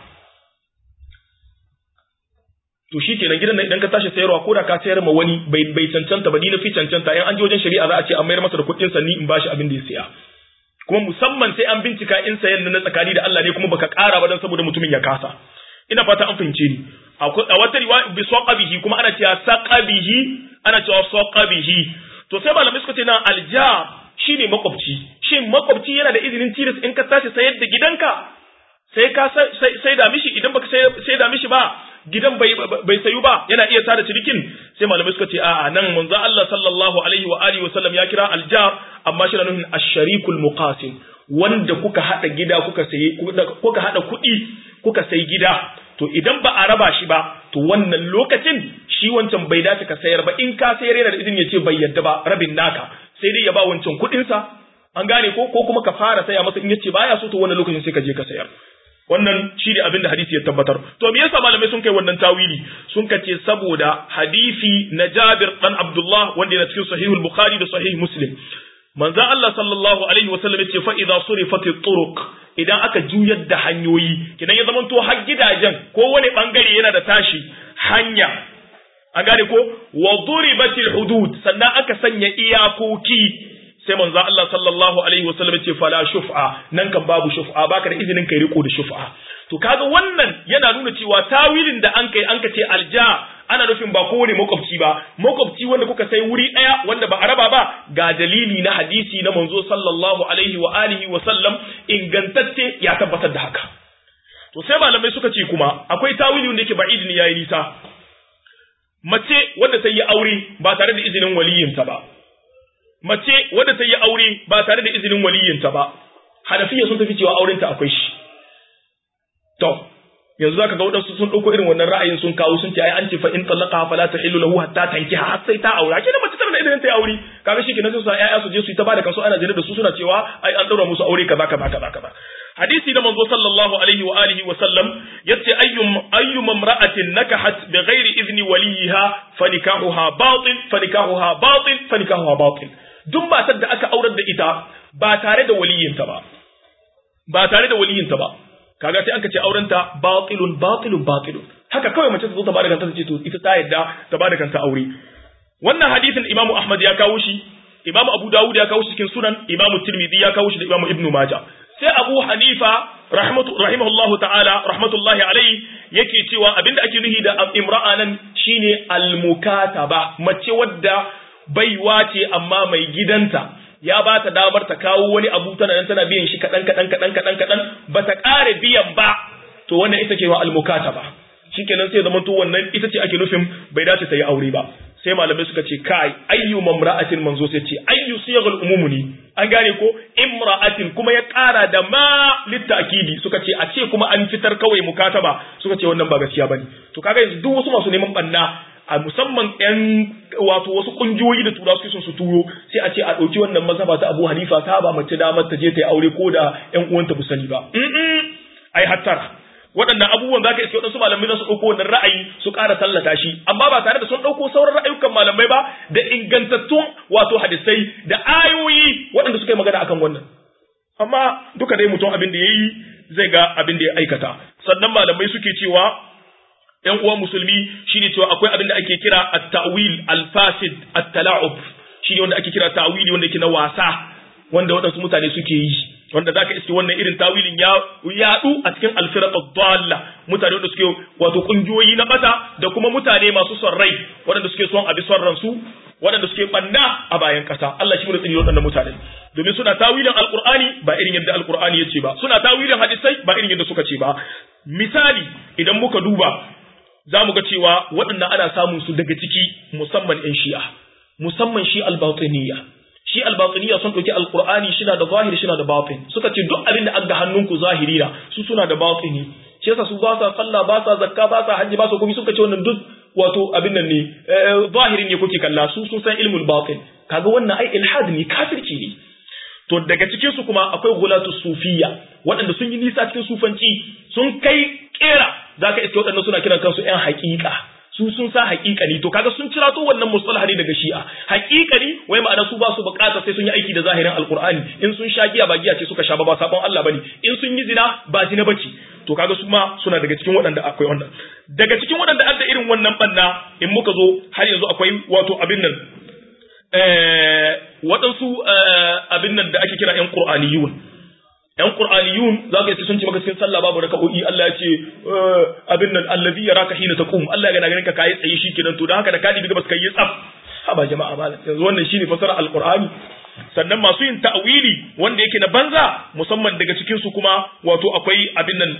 to shi kenan gidan nan idan ka tashi sayarwa ko da ka sayar ma wani bai bai cancanta ba ni na fi cancanta in an je wajen shari'a za a ce an mayar masa da kuɗin sa ni in bashi abin da ya siya kuma musamman sai an bincika in sayan na tsakani da Allah ne kuma baka ƙara ba dan saboda mutumin ya kasa ina fata an fahimce ni a wata riwaya bi saqabihi kuma ana cewa saqabihi ana cewa saqabihi to sai malamai suka ce na alja shine makwabci shin makwabci yana da izinin tilas in ka tashi sayar da gidanka sai ka sai da mishi idan baka sai da mishi ba gidan bai bai sayu ba yana iya tada cirikin sai malamai suka ce a'a nan manzo Allah sallallahu alaihi wa alihi wa sallam ya kira aljar amma shi na nufin ash-sharikul muqasim wanda kuka hada gida kuka sayi kuka hada kuɗi kuka sayi gida to idan ba a raba shi ba to wannan lokacin shi wancan bai dace ka sayar ba in ka sayar yana da izini ya ce bai yadda ba rabin naka sai dai ya ba wancan kuɗinsa an gane ko ko kuma ka fara saya masa in yace baya so to wannan lokacin sai ka je ka sayar wannan shi ne abin da hadisi ya tabbatar to me yasa malamai sun kai wannan tawili sun kace saboda hadisi na Jabir dan Abdullah wanda yana cikin sahihul Bukhari da sahih Muslim manzo Allah sallallahu alaihi wasallam yace fa idza surifat turuq idan aka juyar da hanyoyi kidan ya zamanto har gidajen ko wani bangare yana da tashi hanya an gane ko wa duribatil hudud sannan aka sanya iyakoki sai manzo Allah sallallahu alaihi wasallam ce fala shuf'a nan kan babu shuf'a baka da izinin kai riko da shuf'a to kaga wannan yana nuna cewa tawilin da an kai an ka ce alja ana nufin ba kowane makwabci ba makwabci wanda kuka sai wuri daya wanda ba a raba ba ga dalili na hadisi na manzo sallallahu alaihi wa alihi wa sallam ingantacce ya tabbatar da haka to sai malamai suka ce kuma akwai tawili wanda yake ba'id ne yayi nisa mace wanda ta yi aure ba tare da izinin waliyinta ba mace wadda ta yi aure ba tare da izinin waliyinta ba hanafiya sun tafi cewa aurenta akwai shi to yanzu zaka ga wadansu sun dauko irin wannan ra'ayin sun kawo sun ce ai an ce fa in talaqa fala tahillu lahu hatta tankiha har sai ta aura kina mace tana da izinin ta yi aure kaga shi kenan sai su ƴaƴa su je su yi ta bada kansu ana jira da su suna cewa ai an daura musu aure kaza kaza kaza kaza hadisi da manzo sallallahu alaihi wa alihi wa sallam yace ayyum ayyum imra'atin nakahat bighairi izni waliha fanikahuha batil fanikahuha batil fanikahuha batil duk matar da aka aurar da ita ba tare da waliyinta ba ba tare da waliyinta ba kaga sai anka ce aurenta batilun batilun batilun haka kawai mace ta zo ta bada kanta ta ce to ita ta yadda ta bada kanta aure wannan hadisin imamu ahmad ya kawo shi imamu abu dawud ya kawo shi cikin sunan imamu tirmidhi ya kawo shi da imamu ibnu majah sai abu hanifa rahmatu rahimahullahu ta'ala rahmatullahi alaihi yake cewa abinda ake nuhi da imra'a nan shine almukataba mace wadda baiwa ce amma mai gidanta ya ba ta damar ta kawo wani abu tana nan tana biyan shi kaɗan kaɗan kaɗan kaɗan kaɗan ba ta ƙare biyan ba to wannan ita ce wa almukata ba shikenan sai zaman to wannan ita ce ake nufin bai dace ta yi aure ba sai malamai suka ce kai ayyu mamra'atin manzo sai ce ayyu siyaghul umumuni an gane ko imra'atin kuma ya ƙara da ma littakidi suka ce a ce kuma an fitar kawai mukataba suka ce wannan ba gaskiya bane to kaga yanzu duk wasu masu neman banna a musamman yan wato wasu kungiyoyi da tura suke son su turo sai a ce a ɗauki wannan mazhaba ta Abu Hanifa ta ba mace damar ta je ta yi aure ko da ƴan uwanta bu sani ba ai hattara waɗannan abubuwan zaka iske waɗansu malamai na su ɗauko wannan ra'ayi su ƙara tallata shi amma ba tare da sun ɗauko sauran ra'ayukan malamai ba da ingantattun wato hadisai da ayoyi waɗanda suka yi magana akan wannan amma duka dai mutum abin da ya yi zai ga abin da ya aikata sannan malamai suke cewa ‘yan uwan musulmi shine cewa akwai abin da ake kira at-ta'wil al-fasid at-tala'ub shine wanda ake kira ta'wili wanda yake na wasa wanda waɗansu mutane suke yi wanda zaka iske wannan irin tawilin ya yadu a cikin alfiraq ad-dalla mutane wanda suke wato kungiyoyi na bata da kuma mutane masu son rai waɗanda suke son abi son ransu waɗanda suke banna a bayan ƙasa Allah shi mu tsini waɗannan mutane domin suna tawilin alqur'ani ba irin yadda alqur'ani yace ba suna tawilin hadisai ba irin yadda suka ce ba misali idan muka duba za mu ga cewa waɗannan ana samun su daga ciki musamman 'yan shi'a musamman shi albatiniya shi albatiniya sun ɗauki alkur'ani shi na da zahiri shi na da batin suka ce duk abin da an ga hannunku zahiri na su suna da batini shi yasa su ba sa sallah ba sa zakka ba sa hajji ba sa komai suka ce wannan duk wato abin nan ne zahirin ne kuke kalla su sun san ilmul batin kaga wannan ai ilhad ne kafirci ne to daga cikin su kuma akwai gulatu sufiya waɗanda sun yi nisa cikin sufanci sun kai kera zaka iske waɗanda suna kiran kansu ƴan haƙiƙa su sun sa haƙiƙani to kaga sun cira to wannan mustalah ne daga shi'a haƙiƙani wai ma'ana su ba su buƙata sai sun yi aiki da zahirin alqur'ani in sun sha giya ba giya ce suka sha ba ba sabon Allah bane in sun yi zina ba zina bace to kaga su ma suna daga cikin waɗanda akwai wannan daga cikin waɗanda adda irin wannan banna in muka zo har yanzu akwai wato abin nan waɗansu abin nan da ake kira ƴan qur'aniyun ‘yan ƙur'aniyun za ka yi sun ce maka cikin sallah babu raka'o'i Allah ya ce abin nan allazi ya raka hina taqum Allah ya ganin ka kai tsaye shi kenan to dan haka da ka dibi gabas kai yi tsaf haba jama'a malam yanzu wannan shine fasara alqur'ani sannan masu yin ta'wili wanda yake na banza musamman daga cikin su kuma wato akwai abin nan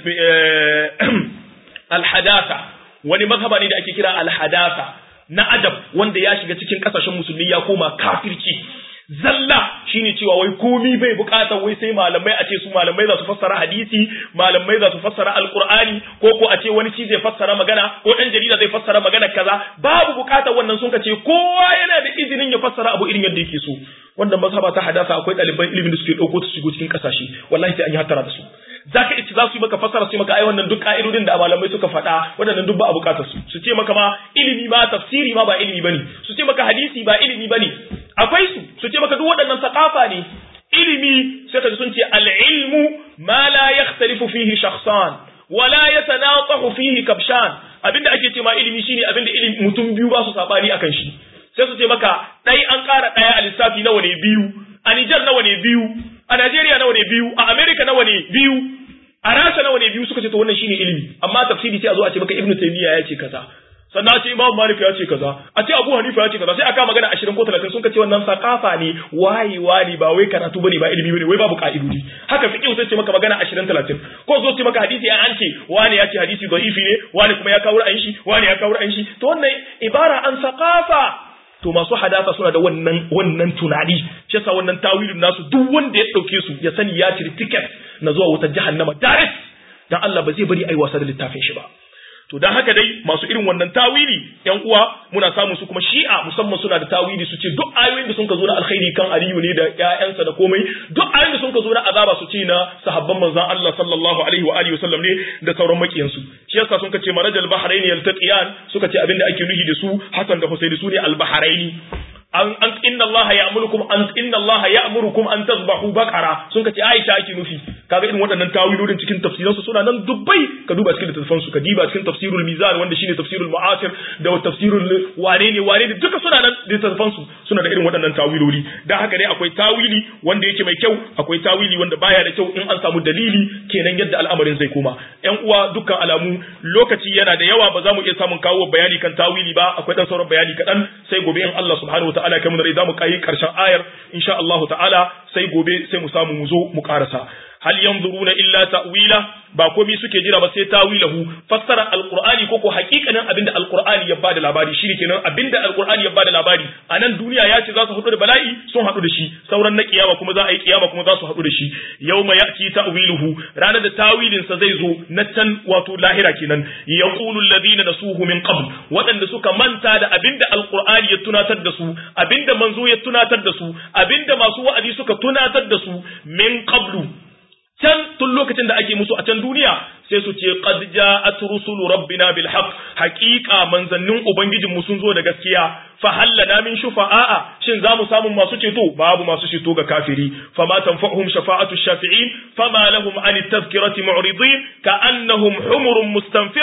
alhadatha wani mazhaba ne da ake kira alhadatha na adab wanda ya shiga cikin kasashen musulmi ya koma kafirci zalla shine cewa wai komi bai bukatar wai sai malamai a ce su malamai za su fassara hadisi malamai za su fassara alqur'ani ko ko a ce wani shi zai fassara magana ko dan jarida zai fassara magana kaza babu bukatar wannan sun ce kowa yana da izinin ya fassara abu irin yadda yake so wannan mazhaba ta hadasa akwai ɗaliban ilimin da suke ɗauko su shigo cikin kasashe wallahi sai an yi hattara da su zaka ice za su yi maka fassara su maka ai wannan duk ka'idodin da malamai suka faɗa waɗannan duk ba a bukatar su su ce maka ma ilimi ma tafsiri ma ba ilimi bane su ce maka hadisi ba ilimi bane akwai su su ce maka duk waɗannan sakafa ne ilimi sai ka sun ce al-ilmu ma la yakhtalifu fihi shakhsan wa la yatanaqahu fihi kabshan abinda ake ce ma ilimi shine abinda ilimi mutum biyu ba su sabani akan shi sai su ce maka dai an ƙara ɗaya a lissafi nawa ne biyu a Nijar nawa ne biyu a Najeriya nawa ne biyu a Amerika nawa ne biyu a Rasha nawa ne biyu suka ce to wannan shine ilimi amma tafsiri sai a zo a ce maka Ibn Taymiyyah ya ce kaza sannan a ce Imam Malik ya ce kaza a ce Abu Hanifa ya ce kaza sai aka magana 20 ko 30 sun ce wannan sakafa ne wayewa ne ba wai karatu bane ba ilimi bane wai babu ka'idodi haka fiqh sai ce maka magana 20 30 ko zo ce maka hadisi an ce wani ya ce hadisi da'ifi ne wani kuma ya kawo ra'ayin shi wani ya kawo ra'ayin shi to wannan ibara an sakafa to masu hadasa suna da wannan wannan tunani shi yasa wannan tawilin nasu duk wanda ya dauke su ya sani ya ciri ticket na zuwa wutar jahannama direct dan Allah ba zai bari ai wasa da littafin shi ba to dan haka dai masu irin wannan tawili yan uwa muna samun su kuma shi'a musamman suna da tawili su ce duk ayoyin da sun ka zo na alkhairi kan aliyu ne da ƴaƴansa da komai duk ayoyin da sun ka zo na azaba su ce na sahabban manzon Allah sallallahu alaihi wa alihi wasallam ne da sauran makiyan su shi yasa sun ka ce marajal bahrain yaltaqiyan suka ce abinda ake nuhi da su Hassan da Husaini su ne al bahraini an an inna Allah ya'murukum an inna Allah ya'murukum an tazbahu baqara sun kace Aisha ake nufi kaga irin waɗannan tawilodin cikin tafsiransu suna nan dubbai ka duba cikin littattafan su ka diba cikin tafsirul mizan wanda shine tafsirul mu'asir da tafsirul wane ne wane ne duka suna nan littattafan su suna da irin waɗannan tawiloli dan haka dai akwai tawili wanda yake mai kyau akwai tawili wanda baya da kyau in an samu dalili kenan yadda al'amarin zai koma ƴan uwa dukkan alamu lokaci yana da yawa ba za mu iya samun kawo bayani kan tawili ba akwai dan sauran bayani kaɗan sai gobe in Allah subhanahu ta'ala kai mu da zamu kai karshen ayar insha Allah ta'ala sai gobe sai mu samu mu zo mu karasa hal yanzuruna illa ta'wila ba komai suke jira ba sai tawilahu fassara alqur'ani ko ko hakikanin abinda alqur'ani ya bada labari shine kenan abinda alqur'ani ya bada labari a nan duniya ya ce za su haɗu da bala'i sun haɗu da shi sauran na kiyama kuma za a yi kiyama kuma za su haɗu da shi yawma ya'ti ta'wiluhu ranar da tawilin sa zai zo na can wato lahira kenan yaqulu alladhina nasuhu min qabl waɗanda suka manta da abinda alqur'ani ya tunatar da su abinda manzo ya tunatar da su abinda masu wa'azi suka tunatar da su min qablu can tun lokacin da ake musu a can duniya sai su ce qad ja'at rusulu rabbina bil haqq haqiqa manzannin ubangijin mu sun zo da gaskiya fa hallana min shufa'a shin zamu samu masu ceto babu masu ceto ga kafiri fama tanfa'uhum shafa'atu shafi'in fama lahum an tadhkirati mu'ridin ka'annahum humurun mustanfira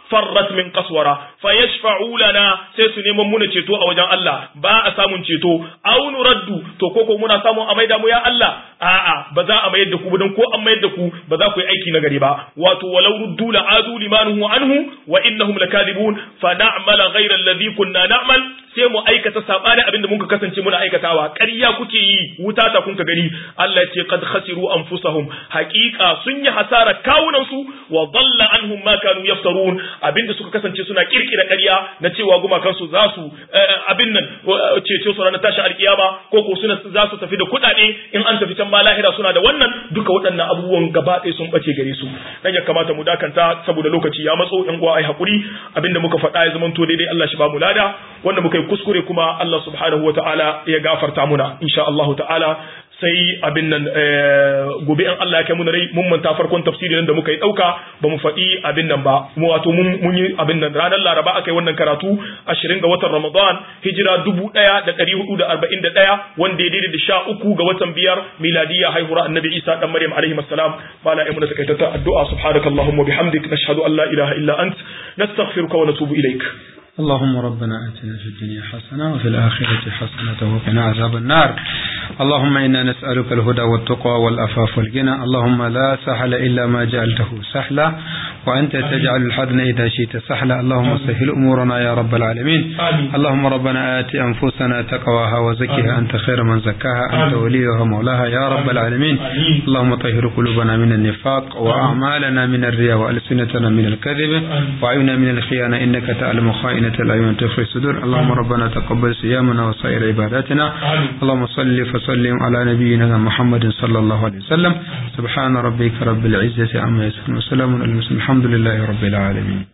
farrat min qaswara fayashfa'u lana sai su neman muna ceto a wajen Allah ba a samun ceto aw nuraddu to koko muna samun a maida mu ya Allah a'a ba za a mayar da ku dan ko an mayar da ku ba za ku yi aiki na gari ba wato walau ruddu la adu limanuhu anhu wa innahum lakadibun fa na'mal ghayra alladhi kunna na'mal sai mu aikata sabani abin da muka kasance muna aikatawa ƙarya kuke yi wuta ta kun ka gani Allah ya ce qad khasiru anfusahum haqiqa sun yi hasara kawunan su wa dalla anhum ma kanu yaftarun abinda suka kasance suna kirkira ƙarya na cewa gumakan su za su abin nan cece su ranar tashi alkiyama ko ko suna za su tafi da kuɗaɗe in an tafi can ma lahira suna da wannan duka waɗannan abubuwan gaba ɗaya sun bace gare su dan ya kamata mu dakanta saboda lokaci ya matso yan uwa ai hakuri abinda muka faɗa ya zamanto daidai Allah shi ba mu lada wanda muka yi kuskure kuma Allah subhanahu ta'ala ya gafarta muna insha Allah ta'ala sai abin nan gobe in Allah ya kai muna rai mun manta farkon tafsirin da muka yi dauka ba mu faɗi abin nan ba mu wato mun yi abin nan ranar Laraba aka yi wannan karatu 20 ga watan Ramadan hijira 1441 wanda ya daidai da sha uku ga watan biyar miladiyya haihuwar annabi Isa dan Maryam alaihi assalam bala ai muna takaitatta addu'a subhanakallahumma bihamdik nashhadu an la ilaha illa ant nastaghfiruka wa natubu ilaik اللهم ربنا آتنا في الدنيا حسنة وفي الآخرة حسنة وقنا عذاب النار اللهم إنا نسألك الهدى والتقوى والأفاف والغنى اللهم لا سهل إلا ما جعلته سهلا وأنت تجعل الحزن إذا شئت سهلا اللهم سهل أمورنا يا رب العالمين اللهم ربنا آت أنفسنا تقواها وزكها أنت خير من زكاها أنت وليها مولاها يا رب العالمين اللهم طهر قلوبنا من النفاق وأعمالنا من الرياء وألسنتنا من الكذب وعينا من الخيانة إنك تعلم خائنة الأعين تخفي الصدور اللهم ربنا تقبل صيامنا وسائر عباداتنا اللهم صل فسلم على نبينا محمد صلى الله عليه وسلم سبحان ربك رب العزة عما يصفون وسلام على المرسلين الحمد لله رب العالمين